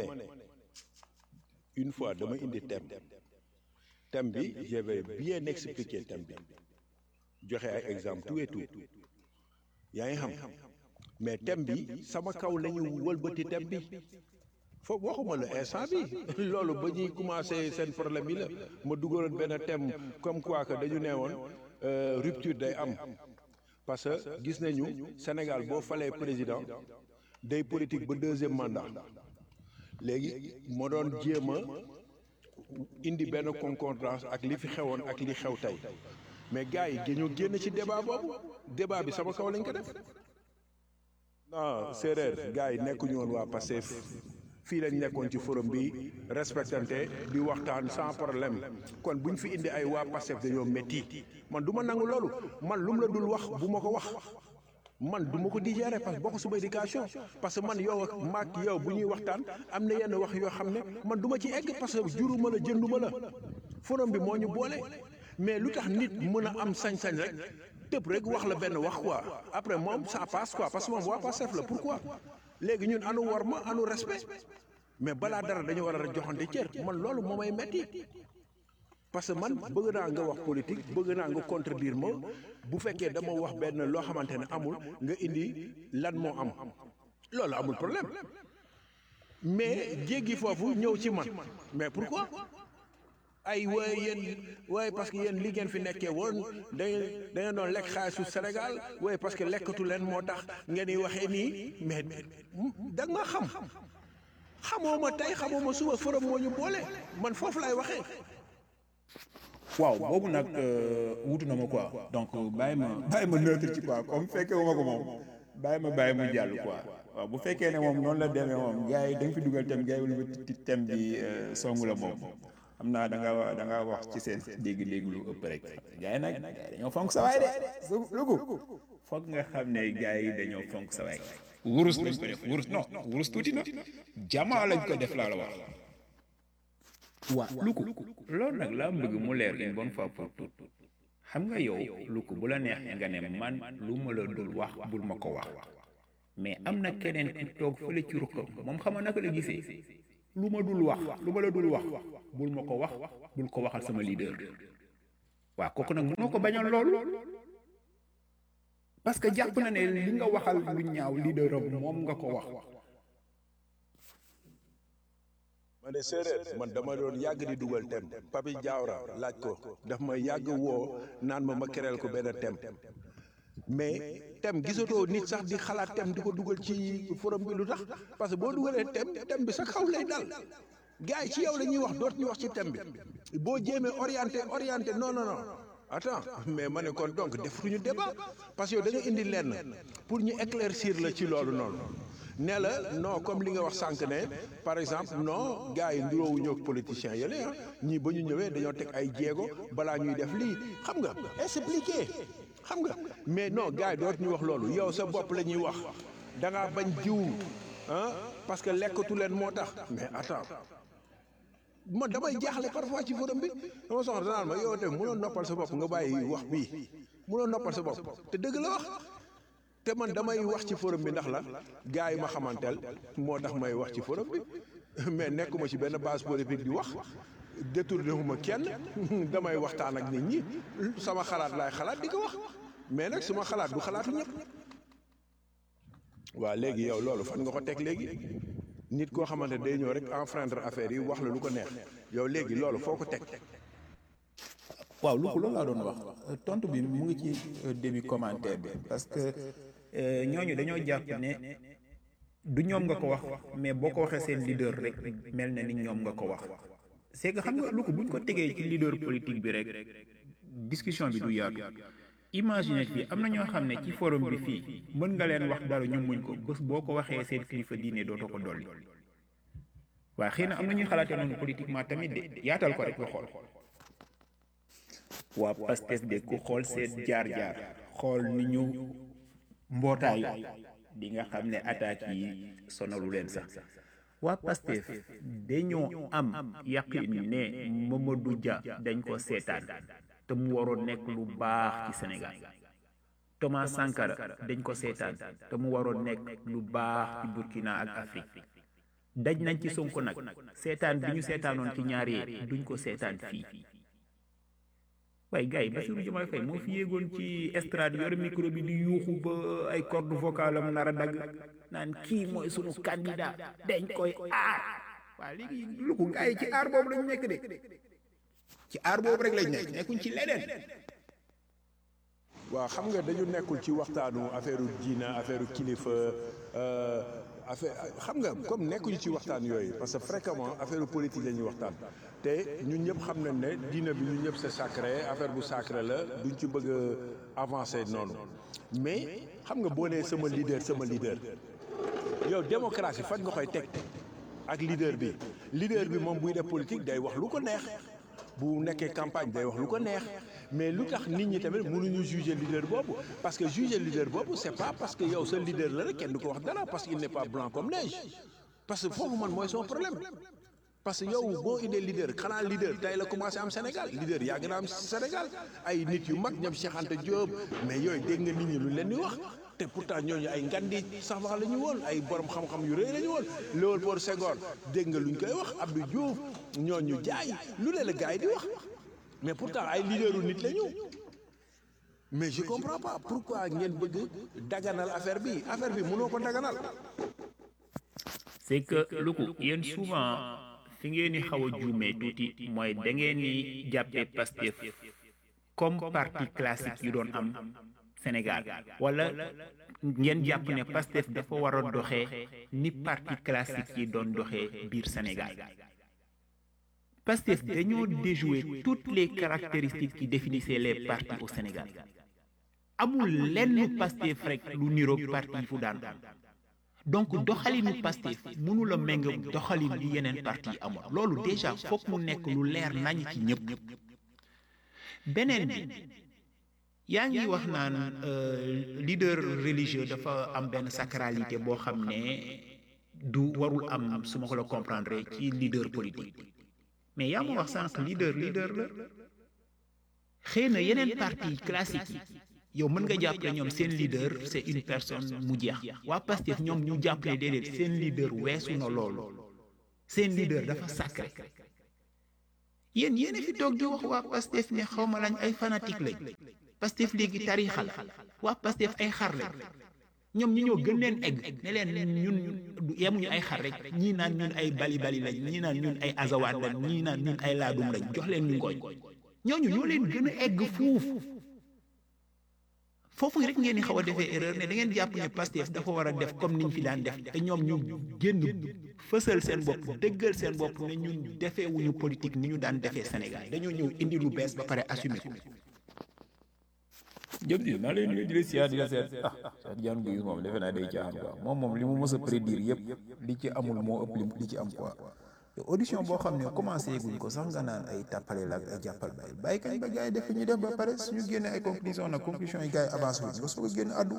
une fois dama indi thème thème bi je vais bien expliquer thème bi joxe ay exemple tout et tout yaa ngi xam mais thème bi sama kaw la ñu wëlbati thème bi foofu waxuma la instant bi loolu ba ñuy commencé seen problème yi la ma dugaloon benn thème comme quoi que dañu nee woon rupture day am parce que gis nañu Sénégal boo falee président day politique ba deuxième mandat léegi moo doon jéem a indi benn concordance ak li fi xewoon ak li xew tey mais gars yi dañoo génn ci débat boobu débat bi sama kaw lañ ko def non séeréer gars yi nekkuñu woon waa Pastef fii lañ nekkoon ci forum bi respectante di waxtaan sans problème kon buñ fi indi ay waa Pastef dañoo métti man du ma nangu loolu man lu mu la dul wax bu ma ko wax man du ma ko digérer parce que bokk suma éducation parce que man yow ak maag yow bu ñuy waxtaan am na yenn wax yoo xam ne man du ma ci egg parce que juruma la jënduma la forum bi moo ñu boole mais lu tax nit mën a am sañ-sañ rek tëb rek wax la benn wax quoi après moom ça passe quoi parce que moom waa Pastef la pourquoi léegi ñun anu war ma anu respect mais balaa dara dañu war a joxante cër man loolu moo may metti parce que man bëgg naa nga wax politique bëgg naa nga contredire ma bu fekkee dama wax benn loo xamante ne amul nga indi lan moo am loolu amul problème mais jéggi foofu ñëw ci man mais pourquoi ay waaye yéen waaye parce que yéen li ngeen fi nekkee woon da ngeen da ngeen doon lekk xaalisu Sénégal waaye parce que lekkatu leen moo tax ngeen di waxee nii mais da nga xam xamoo ma tey xamoo ma suba forom moo ñu boole man foofu lay waxee. waaw boobu nag wutu na ma quoi donc bàyyi ma bàyyi ma neutre ci quoi comme fekkee wu ma ko moom bàyyi ma bàyyi mu jàll quoi waaw bu fekkee ne moom noonu la demee moom gars yi da nga fi dugal thème gars yi wala ba thème bi songu la moom xam naa da nga da nga wax ci seen dégg-dégg lu ëpp rek gars yi nag gars yi dañoo fonk sa waay de lugu foog nga xam ne gars yi dañoo fonk sa waay wurus lañ ko def wurus non wurus tuuti na jamaa lañ ko def laa la wax waa lu ko loolu nag laa bëgg mu leer une bonne fois pour tout xam nga yow lu ko bu la neexee nga ne man lu ma la dul wax bul ma ko wax mais am na keneen ku toog fële ci ruqam moom xama naka la gisee lu ma dul wax lu ma la dul wax bul ma ko wax bul ko waxal sama leader waaw kooku nag mënoo ko bañal loolu parce que jàpp na ne li nga waxal lu ñaaw leader am moom nga ko wax ma ne séeréer man dama doon yàgg di dugal tem Papi Diawara laaj ko daf ma yàgg woo naan ma ma kereel ko benn tem mais tem gisatoo nit sax di xalaat tem di ko dugal ci forum bi lu tax parce que boo dugalee tem tem bi sa kaw lay dal gars yi ci yow la ñuy wax doot ñu wax ci tem bi boo jéemee orienté orienté non non non attends mais ma ne kon donc defuñu débat parce que yow da nga indi lenn pour ñu éclaircir la ci loolu noonu ne la non comme li nga wax sànq ne par exemple non gars yi nduroowuñu ak politiciens yële ah ñii ba ñu ñëwee dañoo teg ay jéego balaa ñuy def lii xam nga expliquer xam nga mais non gars yi doot ñu wax loolu yow sa bopp la ñuy wax da ngaa bañ jiw ah parce que lekkatu leen moo tax mais attends man damay jaaxle parfois ci forum bi dama soxla danaan ma yow tamit mënoo noppal sa bopp nga bàyyi wax bii mënoo noppal sa bopp te dëgg la wax te man damay wax ci forum bi ndax la gars yi ma xamanteel moo tax may wax ci forum bi mais nekkuma ci benn base politique di wax détourné ma kenn damay waxtaan ak nit ñi sama xalaat laay xalaat di ko wax mais nag suma xalaat du xalaatu ñëpp waa léegi yow loolu fan nga ko teg léegi nit koo xamante day ñëw rek enfreindre affaire yi wax la lu ko neex yow léegi loolu foo ko teg waaw lu ko loolu laa doon wax tontu bi mu ngi ci début commentaire bi parce que ñooñu dañoo jàpp ne du ñoom nga ko wax mais boo ko waxee seen leader rek mel na ni ñoom nga ko wax c'est que xam nga lu ko buñ ko tegee ci leader politique bi rek discussion bi du yaatu imagine fii am na ñoo xam ne ci forum bi fii mën nga leen wax dara ñu muñ ko bés boo ko waxee seen kilifa diine dootoo ko dolli waaye xëy na am na ñuy xalaatee noonu politiquement tamit de yaatal ko rek nga xool waa Pastef de ku xool seen jaar-jaar xool ni ñu mbootaayu di nga xam ne attaques yi sonalu leen sax waa Pastef dañoo am yaqin ne Mamadou Dia dañ ko seetaan te mu waroon nekk lu baax ci Sénégal Thomas Sankara dañ ko seetaan te mu waroon nekk lu baax ci Burkina ak Afrique daj nañ ci Sonko nag seetaan bi ñu seetaanoon ci ñaar yee duñ ko seetaan fii waaye gars yi Bassirou Diomaye Faye moo fi yéegoon ci estrade yor micro bi di yuuxu ba ay corde vocale am nar a dagg naan kii mooy sunu candidat dañ koy aar waa léegi lu ko gars yi ci aar boobu lañu nekk de ci aar boobu rek lañ nekk nekkuñ ci leneen waaw xam nga dañu nekkul ci waxtaanu affaire diina affaire kilifa affaire xam nga comme nekkuñu ci waxtaan yooyu parce que fréquemment affaire politique la ñuy waxtaan te ñun ñëpp xam nañ ne diina bi ñun ñëpp c'est sacré affaire bu sacré la duñ ci bëgg a avancer noonu mais xam nga boo nee sama leader sama leader yow démocratie fan nga koy teg ak leader bi leader bi moom buy def politique day wax lu ko neex bu nekkee campagne day wax lu ko neex mais lu tax nit ñi tamit mënuñu juger leader boobu parce que juger leader boobu c'est pas parce que yow sa leader la rek kenn du ko wax dara parce qu'il n'est pas blanc comme neige parce que foofu man mooy son problème parce que yow boo indee leader xanaa leader tey la commencé am Sénégal leader yàgg na am Sénégal ay nit yu mag ñoom Cheikh Anta Diop mais yooyu dégg nga nit ñi lu leen di wax te pourtant ñooñu ay ngandi sax wax la ñu woon ay borom xam-xam yu rëy la ñu woon Léopold Senghor dégg nga lu ñu koy wax Abdou Diouf ñooñu jaay lu leen la gars yi di wax mais pourtant ay leaderu nit la ñu mais je comprends pas pourquoi ngeen bëgg daganal affaire bi affaire bi mënoo ko daganal. c'est que lu ko yéen souvent fi ngeen di xaw a juumee tuuti mooy da ngeen di jàppee Pastef comme parti classique yu doon am Sénégal wala ngeen jàpp ne Pastef dafa war a doxee ni parti classique yi doon doxee biir Sénégal Pastef dañoo déjouer toutes les caractéristiques qui définissaient les partis au Sénégal amul lenn Pastef rek lu niroog parti yi fu daan donc doxalinu Pastef mënu la méng doxalin li yeneen parti yi amoon loolu déjà foog mu nekk lu leer nañ ci ñëpp beneen bi yaa ngi wax naan leader religieux dafa am benn sacralité boo xam ne du warul am su ma ko la comprendre ci leader politique mais yaa ma wax sànq leader leader la xëy na yeneen parti classique yi yow mën nga jàpp ne ñoom seen leader c'est une personne mu jeex waa Pastef ñoom ñu jàpp ne déedéet seen leader weesu na loolu seen leader dafa sacré yéen yéen a fi toog di wax waa Pastef ne xaw ma lañ ay fanatique lañ Pastef léegi tariixa la waa Pastef ay xar lañ ñoom ñu ñoo gën leen egg ne leen ñun yemuñu ay xar rek ñii naan ñun ay bali bali lañ ñii naan ñun ay azawaan lañ ñii naan ñun ay laadum lañ jox leen ñu ngooñ ñooñu ñoo leen gën a egg fuuf foofu rek ngeen di xaw a defee erreur ne da ngeen jàpp ne Pastef dafa war a def comme niñ fi daan def te ñoom ñu génn fësal seen bopp dëggal seen bopp ne ñun defee wuñu politique ni ñu daan defee Sénégal dañoo ñëw indi lu bees ba pare assumer ko. jëm di maa lay nuyu di la siyaar di la seet ah Cheikh Diagne Guèye moom defe naa day caaxaan quoi moom moom li mu mës a prédire yëpp li ci amul moo ëpp li ci am quoi te audition boo xam ne commencé guñ ko sax nga naan ay tàppale la ak ay jàppal bàyyi bàyyi kañ ba gars yi def ñu def ba pare suñu génne ay conclusion nag conclusion yi gars yi avancé wuñ nga soog a génn addu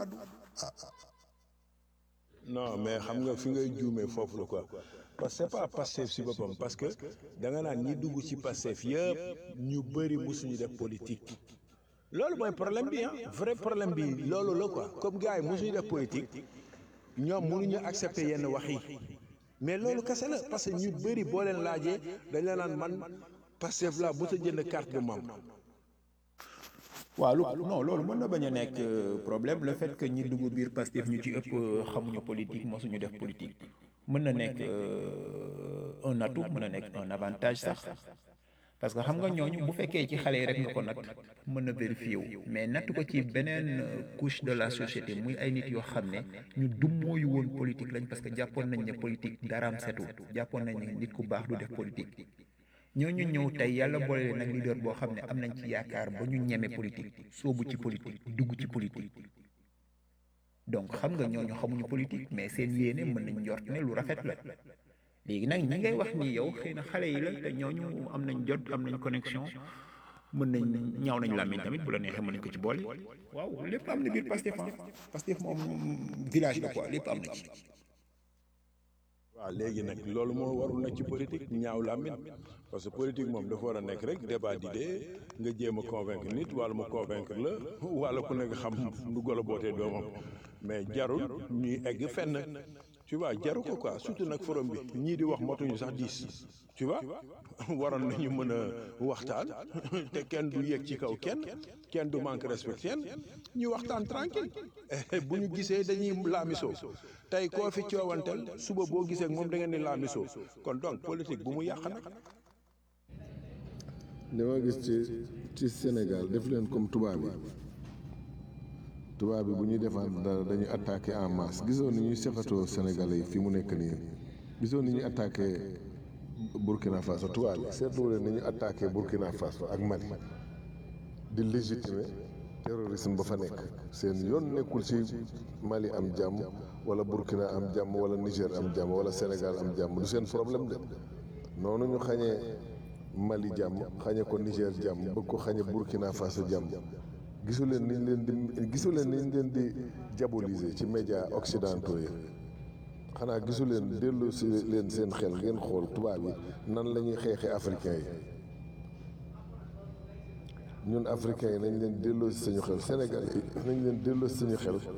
non mais xam nga fi ngay juumee foofu la quoi parce que c'est pas Pastef si boppam parce que da nga naan ñi dugg ci Pastef yëpp ñu bëri musuñu def politique loolu mooy problème bi ah vrai problème bi loolu la quoi comme gars yi musuñu def politique ñoom mënuñu accepter yenn wax yi mais loolu kese la parce que ñu bëri boo leen laajee dañ la naan man Pastef la bu sa jënd carte de membre waaw lu non loolu mën na bañ a nekk problème le fait que ñi dugg biir Pastef ñu ci ëpp xamuñu politique mosuñu def politique mën na nekk un atout mën na nekk un avantage sax parce que xam nga ñooñu bu fekkee ci xale yi rek nga ko natt mën na vérifier wu mais natt ko ci beneen couche de la société muy ay nit yoo xam ne ñu dummóoyu woon politique lañ parce que jàppoon nañ ne politique daraam setul jàppoon nañ ne nit ku baax du def politique ñooñu ñëw tey yàlla boole leen nag leader boo xam ne am nañ ci yaakaar ba ñu ñeme politique soobu ci politique dugg ci politique donc xam nga ñooñu xamuñu politique mais seen yéene mën nañ njort ne lu rafet la léegi nag ñi ngay wax ni yow xëy na xale yi la te ñooñu am nañ jot am nañ connexion mën nañ ñaaw nañ làmmiñ tamit bu la neexee mën nañ ko ci boole waaw lépp am na biir Pastef Pastef moom village la quoi lépp am na ci waaw léegi nag loolu moo warul na ci politique ñaaw làmmiñ parce que politique moom dafa war a nekk rek débat d'idée nga jéem a convaincre nit wala mu convaincre la wala ku nekk xam nu golo bootee doomam mais jarul ñuy egg fenn tu vois jaru ko quoi surtout nag forum bi ñii di wax motuñu sax dix tu vois waroon nañu mën a waxtaan te kenn du yéeg ci kaw kenn kenn du manque respect kenn ñu waxtaan tranquille bu ñu gisee dañuy laamisoo tey koo fi coowanteel suba boo gisee ak moom da ngeen di laamisoo kon donc politique bu mu yàq nag. dama gis ci ci Sénégal def leen comme tubaab yi tubaab bi bu ñuy defaan dara dañuy attaqué en masse gisoon ni ñuy seqatoo Sénégalais yi fi mu nekk nii gisoon ni ñuy attaqué Burkina Faso tubaab bi seetlu leen ni ñu attaqué Burkina Faso ak Mali di légitimer terrorisme ba fa nekk seen yoon nekkul ci Mali am jàmm wala Burkina am jàmm wala Niger am jàmm wala Sénégal am jàmm du seen problème de noonu ñu xañee Mali jàmm xañe ko Niger jàmm bëgg ko xañe Burkina Faso jàmm gisu leen niñ leen di gisu leen niñ leen di diaboliser ci médias occidentaux yi xanaa gisu leen dellu si leen seen xel ngeen xool tubaab yi nan la ñuy xeexee africains yi ñun africains yi nañ leen delloo si suñu xel Sénégal yi nañ leen delloo si suñu xel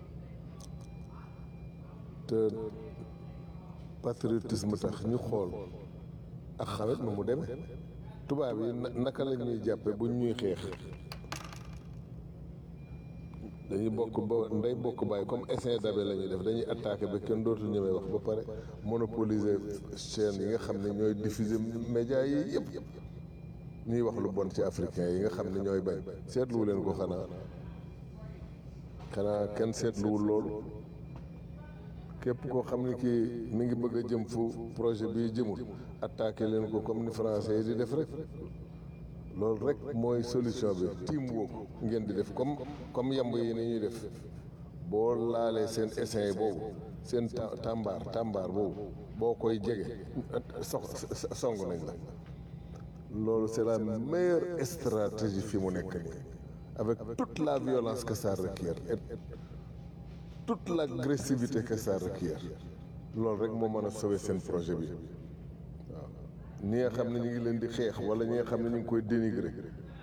te patriotisme tax ñu xool ak xawet nu mu demee tubaab yi naka la ñuy jàppe bu ñuy xeex dañuy bokk ba ndey bokk bàyyi comme essaim d'abe la ñuy def dañuy attaqué ba kenn dootu ñemee wax ba pare monopoliser chaîne yi nga xam ne ñooy diffuser médias yi yëpp ñuy wax lu bon ci africain yi nga xam ne ñooy bañ seetluwu leen ko xanaa xanaa kenn seetluwul loolu képp koo xam ne kii mi ngi bëgg a jëm fu projet bii jëmul attaqué leen ko comme ni français yi di def rek loolu rek mooy solution bi teamwork ngeen di def comme comme yamb yi ni ñuy def boo laalee seen essaim boobu seen tàmbaar tàmbaar boobu boo koy jege sox song nañ la loolu c'est la meilleure stratégie fi mu nekk nii avec toute la violence que ça requiert et toute l'agressivité que ça requiert loolu rek moo mën a sauver seen projet bi waaw ñi nga xam ne ñu ngi leen di xeex wala ñi nga xam ne ñu ngi koy dénigrer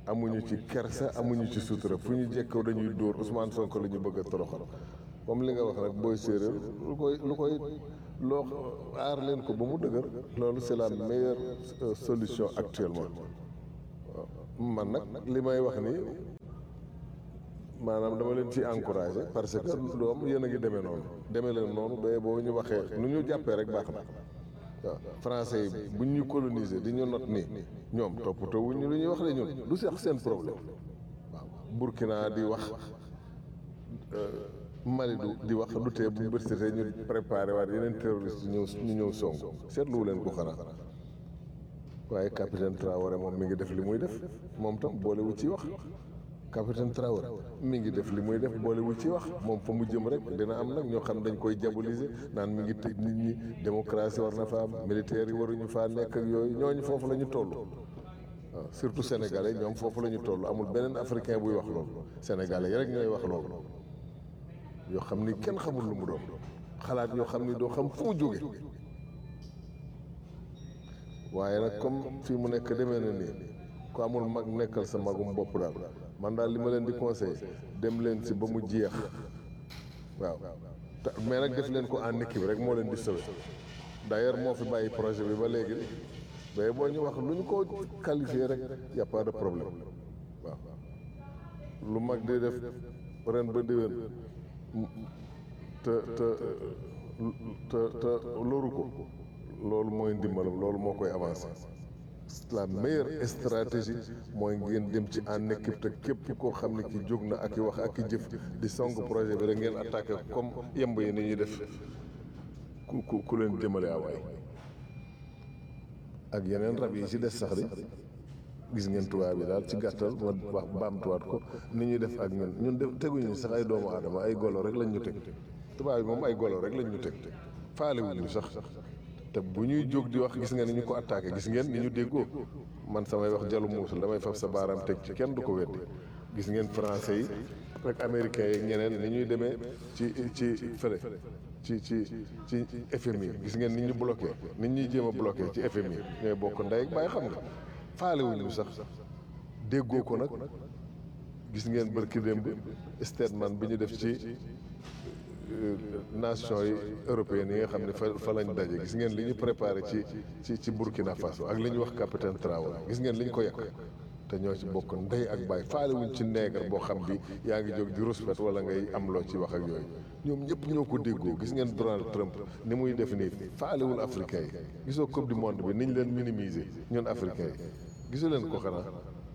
amuñu ci kersa amuñu ci sutura fu ñu jekkoo dañuy dóor Ousmane Sonko la ñu bëgg a toroxal comme li nga wax rek booy séeréer lu koy lu koy loo aar leen ko ba mu dëgër loolu c'est la meilleure euh, solution actuellement waaw man nag li may wax nii maanaam dama leen ci encouragé parce que doom yéen a ngi demee noonu demee leen noonu ba boo ñu waxee nu ñu jàppee rek baax na waaw français yi bu ñu coloniser di ñu not nii ñoom toppatoo wuñ ñu lu ñuy wax de ñun du sax seen problème waaw Burkina di wax euh, Mali du di wax du tee bu bërsitee ñu préparé waat yeneen terroriste ñëw ñu ñëw song seetluwu leen ko xanaa waaye capitaine Traoré moom mi ngi def li muy def moom tam boolewu ci wax capitaine Traoré mi ngi def li muy def boolewu ci wax moom fa mu jëm rek dina am nag ñoo xam dañ koy diaboliser naan mi ngi tëj nit ñi démocratie war na fa am militaires yi waruñu faa nekk ak yooyu ñooñu foofu la ñu toll waaw surtout sénégalais ñoom foofu la ñu toll amul beneen africain buy wax loolu sénégalais yi rek ñooy wax loolu yoo xam ni kenn xamul lu mu doon xalaat yoo xam ni doo xam fu mu jóge waaye nag comme fii mu nekk demee na nii ku amul mag nekkal sa magum bopp daal man daal li ma leen di conseillé dem leen si ba mu jeex waaw te mais nag def leen ko en équipe rek moo leen di sauvé d'ailleurs moo fi bàyyi projet bi ba léegi mais boo ñu wax lu ñu ko qualifié rek y a pas de problème waaw lu mag di def ren ba déwén te te te te loru ko loolu mooy ndimbalam loolu moo koy avancé la meilleure stratégie mooy ngeen dem ci en équipe te képp koo xam ne ki jóg na ak i wax ak i jëf di song projet bi rek ngeen attaqué comme yemb yi ni ñuy def ku ku ku leen jëmale awaay ak yeneen rab yi ci des sax di gis ngeen tubaab bi daal ci gàttal ma wax baamtuwaat ko ni ñuy def ak ñun ñun def teguñu sax ay doomu aadama ay golo rek lañ ñu teg tubaab bi moom ay golo rek lañ ñu teg faale wuñu sax te bu ñuy jóg di wax gis nga ni ñu ko attaqué gis ngeen ni ñu déggoo man samay wax jalu muusul damay fab sa baaraam teg ci kenn du ko weddi gis ngeen français yi rek américains yi ñeneen ni ñuy demee ci ci fële ci ci ci FMI gis ngeen ni ñu bloqué ni ñuy jéem a bloqué ci FMI ñooy bokk ndey ak bàyyi xam nga faale wuñu sax déggoo ko nag gis ngeen bërki démb statement bi ñu def ci nation yi européennes yi nga xam ne fa fa lañ daje gis ngeen li ñu préparé ci ci ci Burkina Faso ak li ñu wax capitaine Traoré gis ngeen li ñu ko yàq te ñoo ci bokk ndey ak baay faale wuñ ci neegar boo xam bi yaa ngi jóg di respect wala ngay am loo ci wax ak yooyu ñoom ñëpp ñoo ko déggoo gis ngeen Donald Trump ni muy def nii faalewul africain yi gisoo coupe du monde bi niñ leen minimiser ñun africain yi gisu leen ko xanaa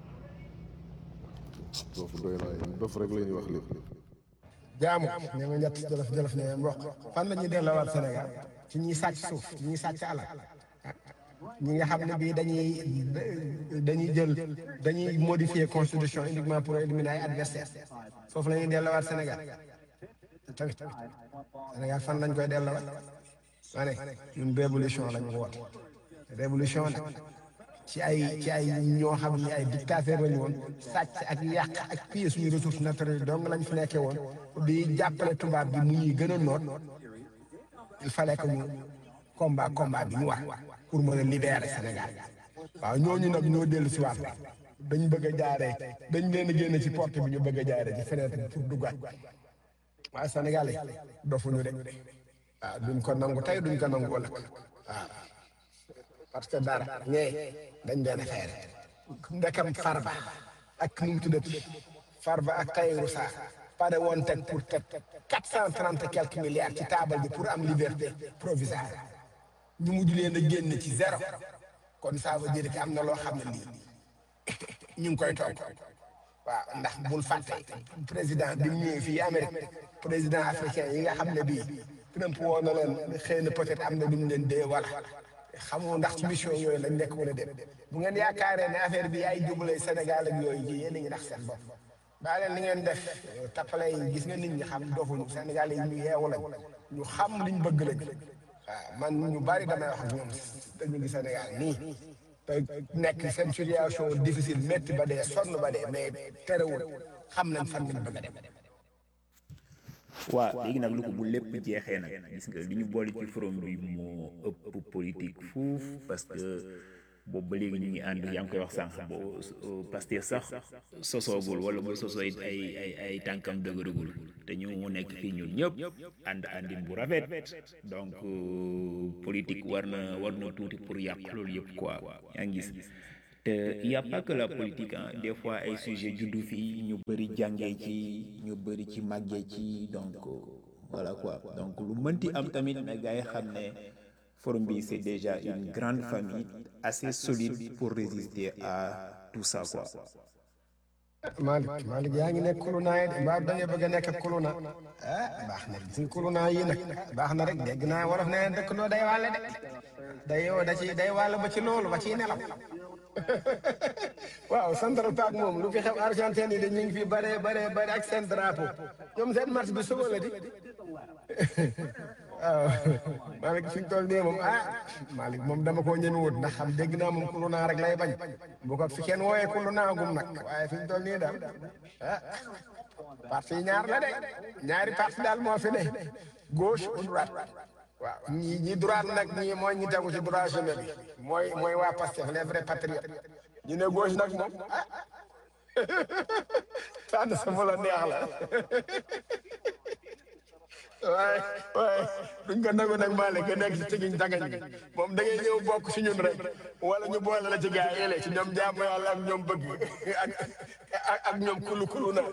foofu doy naa dof rek la ñuy wax lépp jaamu ne ma ñett jolof jolof ne mboq fan la ñuy delloowaat Sénégal ci ñuy sàcc suuf ci ñuy sàcc alal ñi nga xam ne bii dañuy dañuy jël dañuy modifier constitution uniquement pour éliminer ay adversaires foofu la ñuy delloowaat Sénégal tamit Sénégal fan lañ koy delloowaat ma ne ñun révolution lañ woote révolution nag ci ay ci ay ñoo xam ne ay dictateur lañu woon sàcc ak yàq ak piller suñu ressources naturelles donc lañ fi nekkee woon di jàppale tubaab bi mu ñuy gën a noot il fallait que ñu combat combat bi ñu war pour mën a libérer Sénégal waaw ñooñu nag ñoo dellu si waat dañ bëgg a jaaree dañ leen a génne ci porte bi ñu bëgg a jaaree ci fenêtre bi pour duggaat waaye Sénégal yi dofuñu de waaw duñ ko nangu tey duñ ko nangu ëllëg waaw parce que dara ñee dañ leen a feere ndekam farba ak nu mu tuddati farba ak Tahirou Sarr pare woon teg pour teg quatre cent trente quelques milliards ci taabal bi pour am liberté provisoire ñu mujj leen a génn ci zéro kon ça veut dire que am na loo xam ne lii ñu ngi koy toog waaw ndax bul fàtte président bi mu ñëwee fii Amérique président africain yi nga xam ne bii Trump woo na leen xëy na peut-être am na lu mu leen dee wala xamoo ndax ci mission yooyu lañ nekk wala dem bu ngeen yaakaaree ne affaire bi ay jubale Sénégal ak yooyu ji yéen a ngi ndax seen bopp baa leen li ngeen def tappale yi gis nga nit ñi xam dofuñu Sénégal yi ñu yeewu lañ ñu xam liñ bëgg lañ waaw man ñu bari damay wax ak ñoom te ñu ngi Sénégal nii te nekk seen situation difficile métti ba dee sonn ba dee mais terewul xam nañ fan lañ bëgg a dem. waaw léegi nag lu ko bu lépp jeexee nag gis nga li ñu boole ci forum bi moo ëpp politique fuuf parce que boobu ba léegi ñu ngi ànd yaa ngi koy wax sànq boo Pastef sax sosoogul wala bu sosoo it ay ay ay tànkam dëgëragul te ñu mu nekk fii ñun ñëpp ànd àndin bu rafet donc politique war na war na tuuti pour yàq loolu yëpp quoi yaa ngi gis te y a pas que la politique ah des fois ay sujet juddu fii ñu bëri jàngee ci ñu bëri ci màggee ci donc voilà quoi donc lu mënti am tamit na gars yi xam ne forum bi c'est déjà une grande famille assez solide pour résister à tout ça quoi. Malick Malick yaa ngi nekk kuluna yi de mbaa da nga bëgg a nekk kuluna ah baax na suñ kuluna yi nag baax na rek dégg naa wolof nee na dëkk noo day wàlle de day yow da ci day wàll ba ci loolu ba ciy nelaw waaw Central Park moom lu fi xew Argentine yi de ñu ngi fi bare bare bare ak seen drapeau ñoom seen match bi suba la di waaw Malick fi ñu toll nii moom ah Malick moom dama koo ñeme wut ndax xam dégg naa moom kuluna rek lay bañ bu ko fi kenn wooyee kuluna gum nag waaye fi ñu toll nii daal ah parti yi ñaar la de ñaari parti daal moo fi ne gauche ou droite waaw ñi ñi droite nag ñi mooy ñi tegu ci droit chemin bi mooy mooy waa Pastef les vrais patriotes ñu ne gauche nag moom ah tànn sa mu la neex la waaye waaye duñ ko nangu nag Malick nga nekk ci tigiñ tagañ bi moom da ngay ñëw bokk ci ñun rek wala ñu boole la ci gaa yi ci ñoom jàmm yàlla ak ñoom bëgg ak ak ak ñoom kulu kulu na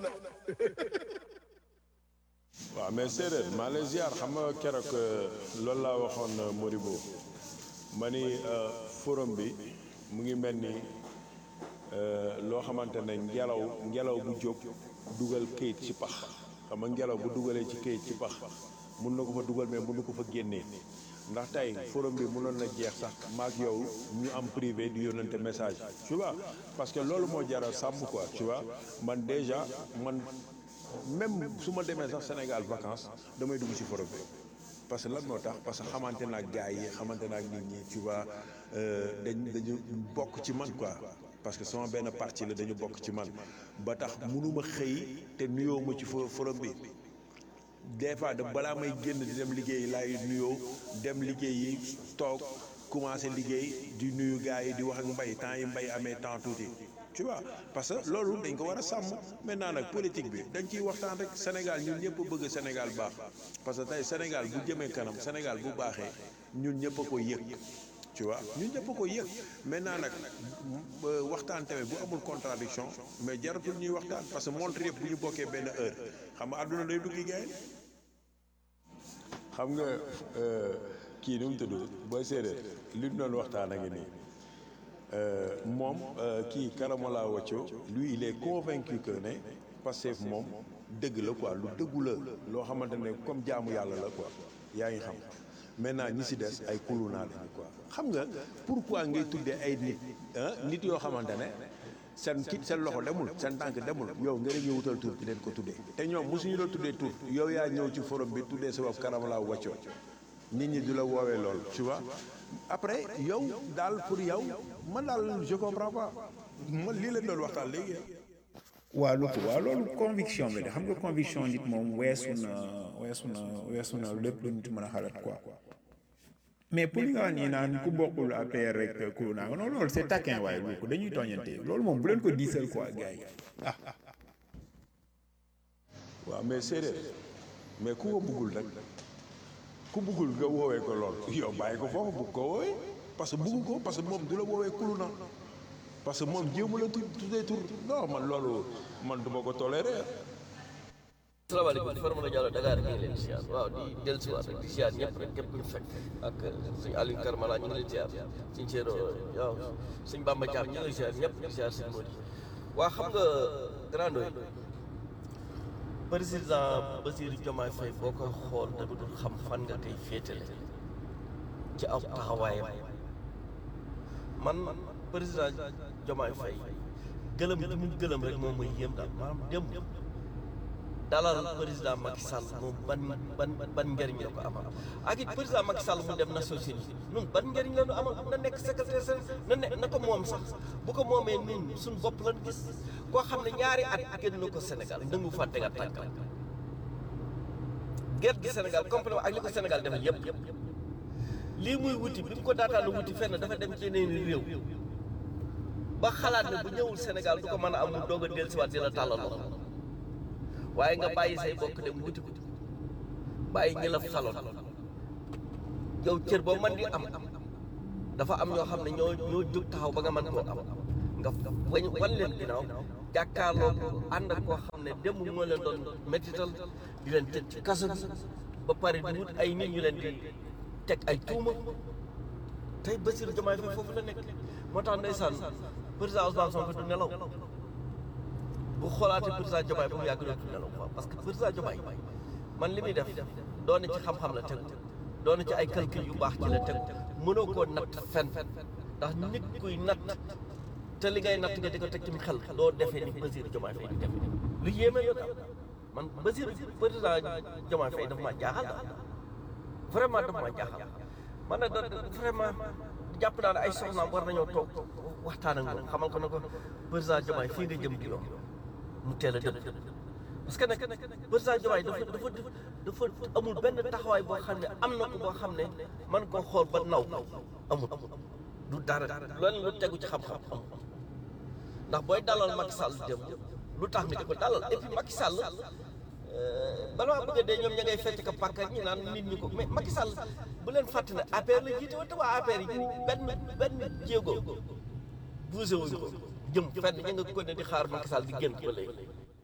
waaw mais séeréer maa lay ziar xam nga keroog loolu laa waxoon Moribo ma ni forum bi mu ngi mel ni loo xamante ne ngelaw ngelaw bu jóg dugal këyit ci pax xam nga ngelaw bu dugalee ci këyit ci pax mun na ko fa dugal mais mun na ko fa génnee ndax tey forum bi mënoon na jeex sax maak yow ñu am privé di yónnante message tu vois parce que loolu moo jara sàmm quoi tu vois man déjà man même su ma demee sax Sénégal vacances damay dugg ci forum bi parce que lan moo tax parce que xamante naa gars yi xamante naa nit ñi tu vois dañ dañu bokk ci man quoi parce que sama benn parti la dañu bokk ci man ba tax mënuma xëy te nuyoo ma ci forum bi des fois da balaa may génn di dem liggéey laay nuyoo dem liggéey yi toog commencé liggéey di nuyu gars yi di wax ak mbay temps yi mbay amee temps tuuti tu vois parce que loolu dañ ko war a sàmm maintenant nag politique bi dañ ciy waxtaan rek Sénégal ñun ñëpp bëgg Sénégal baax parce que tey Sénégal bu jëmee kanam Sénégal bu baaxee ñun ñëpp a ko yëg tu vois ñun ñëpp a ko yëg maintenant nag waxtaan tamit bu amul contradiction mais jaratul ñuy waxtaan parce que montre yëpp bu ñu bokkee benn heure xam nga àdduna day duggi gaay xam nga kii nu mu tudd booy séeréer li ñu doon waxtaan a ngi nii moom kii Karamola Wacco lui il est convaincu que ne Pastef moom dëgg la quoi lu dëggu la loo xamante ne comme jaamu yàlla la quoi yaa ngi xam maintenant ñi si des ay kulunaa lañu quoi xam nga pourquoi ngay tuddee ay nit nit yoo xamante ne seen kit seen loxo demul seen tànk demul yow nga rek ñu wutal tur di leen ko tuddee te ñoom mosuñu la tuddee tur yow yaa ñëw ci forum bi tuddee sa bopp Karamola Wacco nit ñi du la woowee loolu tu vois après yow daal pour yow man daal je comprends pas man lii leen doon waxtaan léegi waaw lu ko waaw loolu conviction bi de xam nga conviction nit moom weesu na weesu na weesu na lépp lu nit mën a xalaat quoi mais pour li nga wax nii naan ku bokkul APR rek ku naa non loolu c'est taquin waaye lu ko dañuy tooñante loolu moom bu leen ko diisal quoi gars yi ah waaw mais séeréer mais ku ko buggul rek ku buggul nga woowee ko lool yow bàyyi ko foofu bugg ko woowee parce que bugg ko parce que moom du la woowee kulu na parce que moom jéemu la tu tuddee tur non man loolu man duma ko toléré salaamaaleykum Farma la Diallo Dakar ñu ngi leen di ziar waaw di dellusiwaat rek di ziar ñëpp rek képp ku ñu fekk ak suñu Aliou Karmala ñu ngi leen di ziar suñu Thierno waaw suñu Bamba Thiam ñu ngi leen di ziar ñëpp di ziar suñu Mody waa xam nga grand doy président Bassirou Diomaye Faye boo koy xool da dul xam fan nga koy féetale ci aw taxawaayam man président Diomaye Faye gëlëm gi mu gëlëm rek moom mooy yéem daal maanaam dem dalal président Macky Sall moom ban ban ban njëriñ la ko amal ak it président Macky Sall mu dem Nations Unies ñun ban njëriñ la ñu amal na nekk secrétaire sa na ne na ko moom sax bu ko moomee ñun suñ bopp lan gis koo xam ne ñaari at génn ko Sénégal nangu fa teg a tànkam gerte gi Sénégal complètement ak li ko Sénégal defal yëpp lii muy wuti bi mu ko daataan wuti fenn dafa dem ci yeneen réew ba xalaat ne bu ñëwul Sénégal du ko mën a am mu doog a dellusiwaat di la tàllal loxo waaye nga bàyyi say bokk dem wuti ko bàyyi ñi la saloon yow cër boo mën di am dafa am ñoo xam ne ñoo ñoo jóg taxaw ba nga mën koo am nga wañ wan leen ginnaaw jàkkaarloo ko ànd ak koo xam ne démb moo leen doon métital di leen tëj ci kaso bi ba pare di wut ay nit ñu leen di teg ay tuuma tey Bassirou Diomaye Faye foofu la nekk moo tax ndeysaan président Ousmane Sonko du nelaw bu xoolaatee président Diomaye ba mu yàgg dootul nelaw quoi parce que président Diomaye man li muy def doon ci xam-xam la tegu doon ci ay calcul yu baax ci la tegu mënoo koo natt fen ndax nit kuy natt te li ngay natt nga di ko teg ci xel doo defee ni Bassirou Diomaye Faye di def lu yéeme la daal man Bassirou président Diomaye Faye dafa maa jaaxal daal vraiment dafa maa jaaxal man nag da vraiment jàpp naa ne ay soxnaam war nañoo toog waxtaan ak moom xamal ko ne ko président Diomaye fii nga jëm di yoon mu teel a dem parce que nag président Diomaye dafa dafa dafa amul benn taxawaay boo xam ne am na ko boo xam ne man koo xool ba naw amul du dara loolu lu tegu ci xam-xam amul ndax booy dalal Macky Sall dem lu tax nga di ko dalal et puis Macky Sall bala maa bëgg a dee ñoom ña ngay fecc ka pàkk ñi naan nit ñi ko mais Macky Sall bu leen fàtte ne APR la jiite wante waa APR yi benn benn jéego bougé wuñ ko jëm fenn ña nga ko ne di xaar Macky Sall di génn ba léegi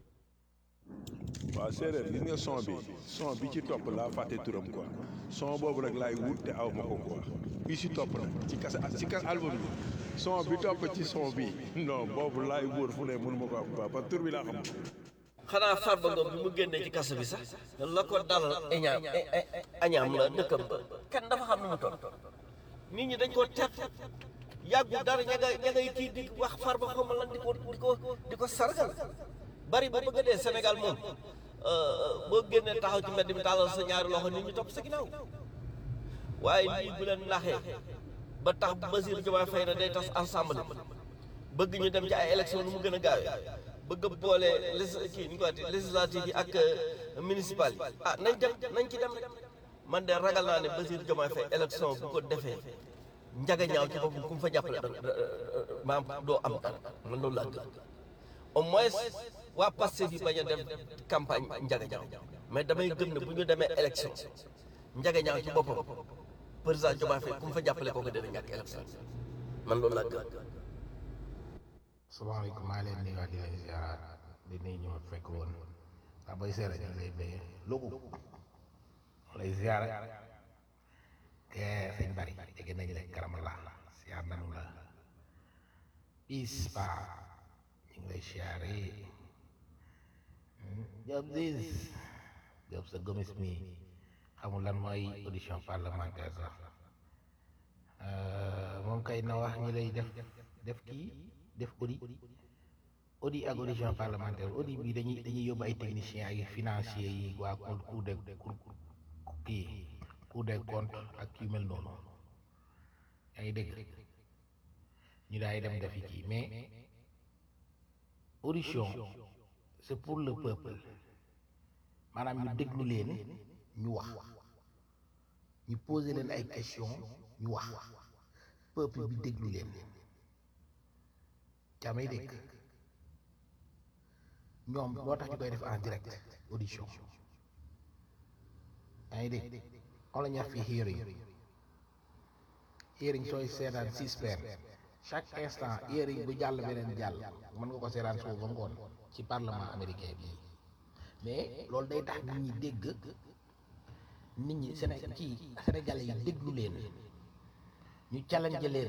waaw séeréer gis nga son bi son bi ci topp laa fàtte turam quoi son boobu rek laay wut te aw ma ko quoi bi ci topp nag ci kase ci kase album bi son bi topp ci son bi non boobu laay wóor fu ne mënu ma ko am quoi parce que tur bi laa xam xanaa Farba Ngom bi mu génnee ci kaso bi sax la ko dalal añaam añaam la dëkkam ba kenn dafa xam ne mu toll nit ñi dañ koo teet yàggu dara ña nga ña ngay kii di wax Farba xaw ma lan di ko di ko di ko sargal bari ba bëgg a dee Sénégal moom boo génnee taxaw ci mbedd mi tàllal sa ñaari loxo nit ñi topp sa ginnaaw waaye lii bu leen naxee ba tax Bassirou Diomaye Faye na day tas ensemble bëgg ñu dem ci ay élection nu mu gën a gaawee bëgg a boole les kii ñu ko waxee législative yi ak municipal yi ah nañ dem nañ ci dem man de ragal naa ne Bassirou Diomaye Faye élection bu ko defee njaga ñaaw ci boppam ku mu fa jàppale da maam doo am dara man loolu laa gëm au moins waa Pastef yi bañ a dem campagne njaga ñaaw mais damay gëm ne bu ñu demee élection njaga ñaaw ci boppam président Diomaye Faye ku mu fa jàppale kooku dina ñàkk élection man loolu laa gëm salaamaaleykum maa leen nuyu di leen ziaraat di nuyu ñu ma fekk woon ndax bay seera ñu ngi lay béyee logu lay ziara te sëñ bari dégg nañ la karam la ziar nanu la bis ba ñu ngi lay ziare Job dis Job sa gomis mi xamul lan mooy audition parlementaire sax moom kay na wax ñi lay def def kii def audit audit ak audition parlementaire audit bi dañuy dañuy yóbbu ay techniciens ay financiers yi waa cour des cour kii cour des comptes ak yu mel noonu yaa ngi dégg ñu daay dem defi kii mais audition c'est pour le peuple maanaam ñu déglu leen ñu wax ñu poser leen ay questions ñu wax peuple bi déglu leen yaa may dégg ñoom loo tax ñu koy def en direct audition yaa ngi dégg on la ñax fi hearing hearing sooy seetaan six per chaque instant hearing bu jàll beneen jàll mën nga ko seetaan suuf ba ngoon ci parlement américain bi mais loolu day tax nit ñi dégg nit ñi Séné ci Sénégalais yi déglu leen ñu challenge leen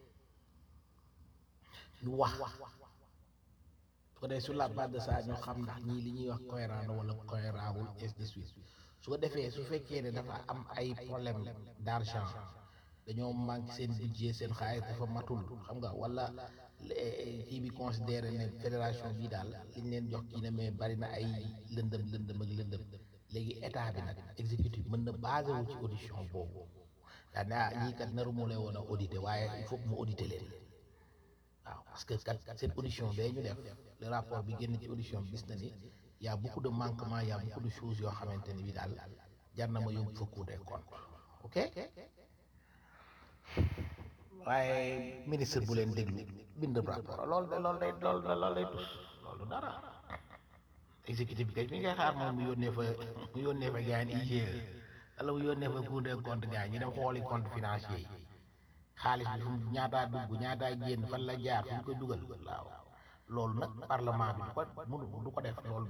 ñu wax su ko defee sur la base de ça ñoo xam ndax ñii li ñuy wax cohérent na wala cohérent wul ainsi de suite su ko defee su fekkee ne dafa am ay problème d'argent dañoo manque seen budget seen xaalis dafa matul xam nga wala kii bi considéré ne fédération bi daal liñ leen jox kii ne mais bari na ay lëndëm lëndëm ak lëndëm léegi état bi nag exécutif mën na basé wu ci audition boobu daa ne ah ñii kat naru mu lay woon a audité waaye il faut que mu audité leen waaw parce que kat seen audition bee ñu def le rapport bi génn ci audition bi gis na ni y a beaucoup de manquements y a beaucoup de choses yoo xamante ni bi daal jar na ma yóbbu fa Cour des comptes ok waaye ministre bu leen déglu bind rapport loolu de loolu day loolu de loolu day tus loolu dara exécutif bi kay mi ngay xaar moom mu yónnee fa mu yónnee fa gars yi IGE wala mu yónnee fa Cour des comptes gars yi ñu dem xooli compte financier yi xaalis bi fu mu ñaataa dugg ñaataa génn fan la jaar fu ñu koy dugal waaw loolu nag parlement bi du ko mënu du ko def loolu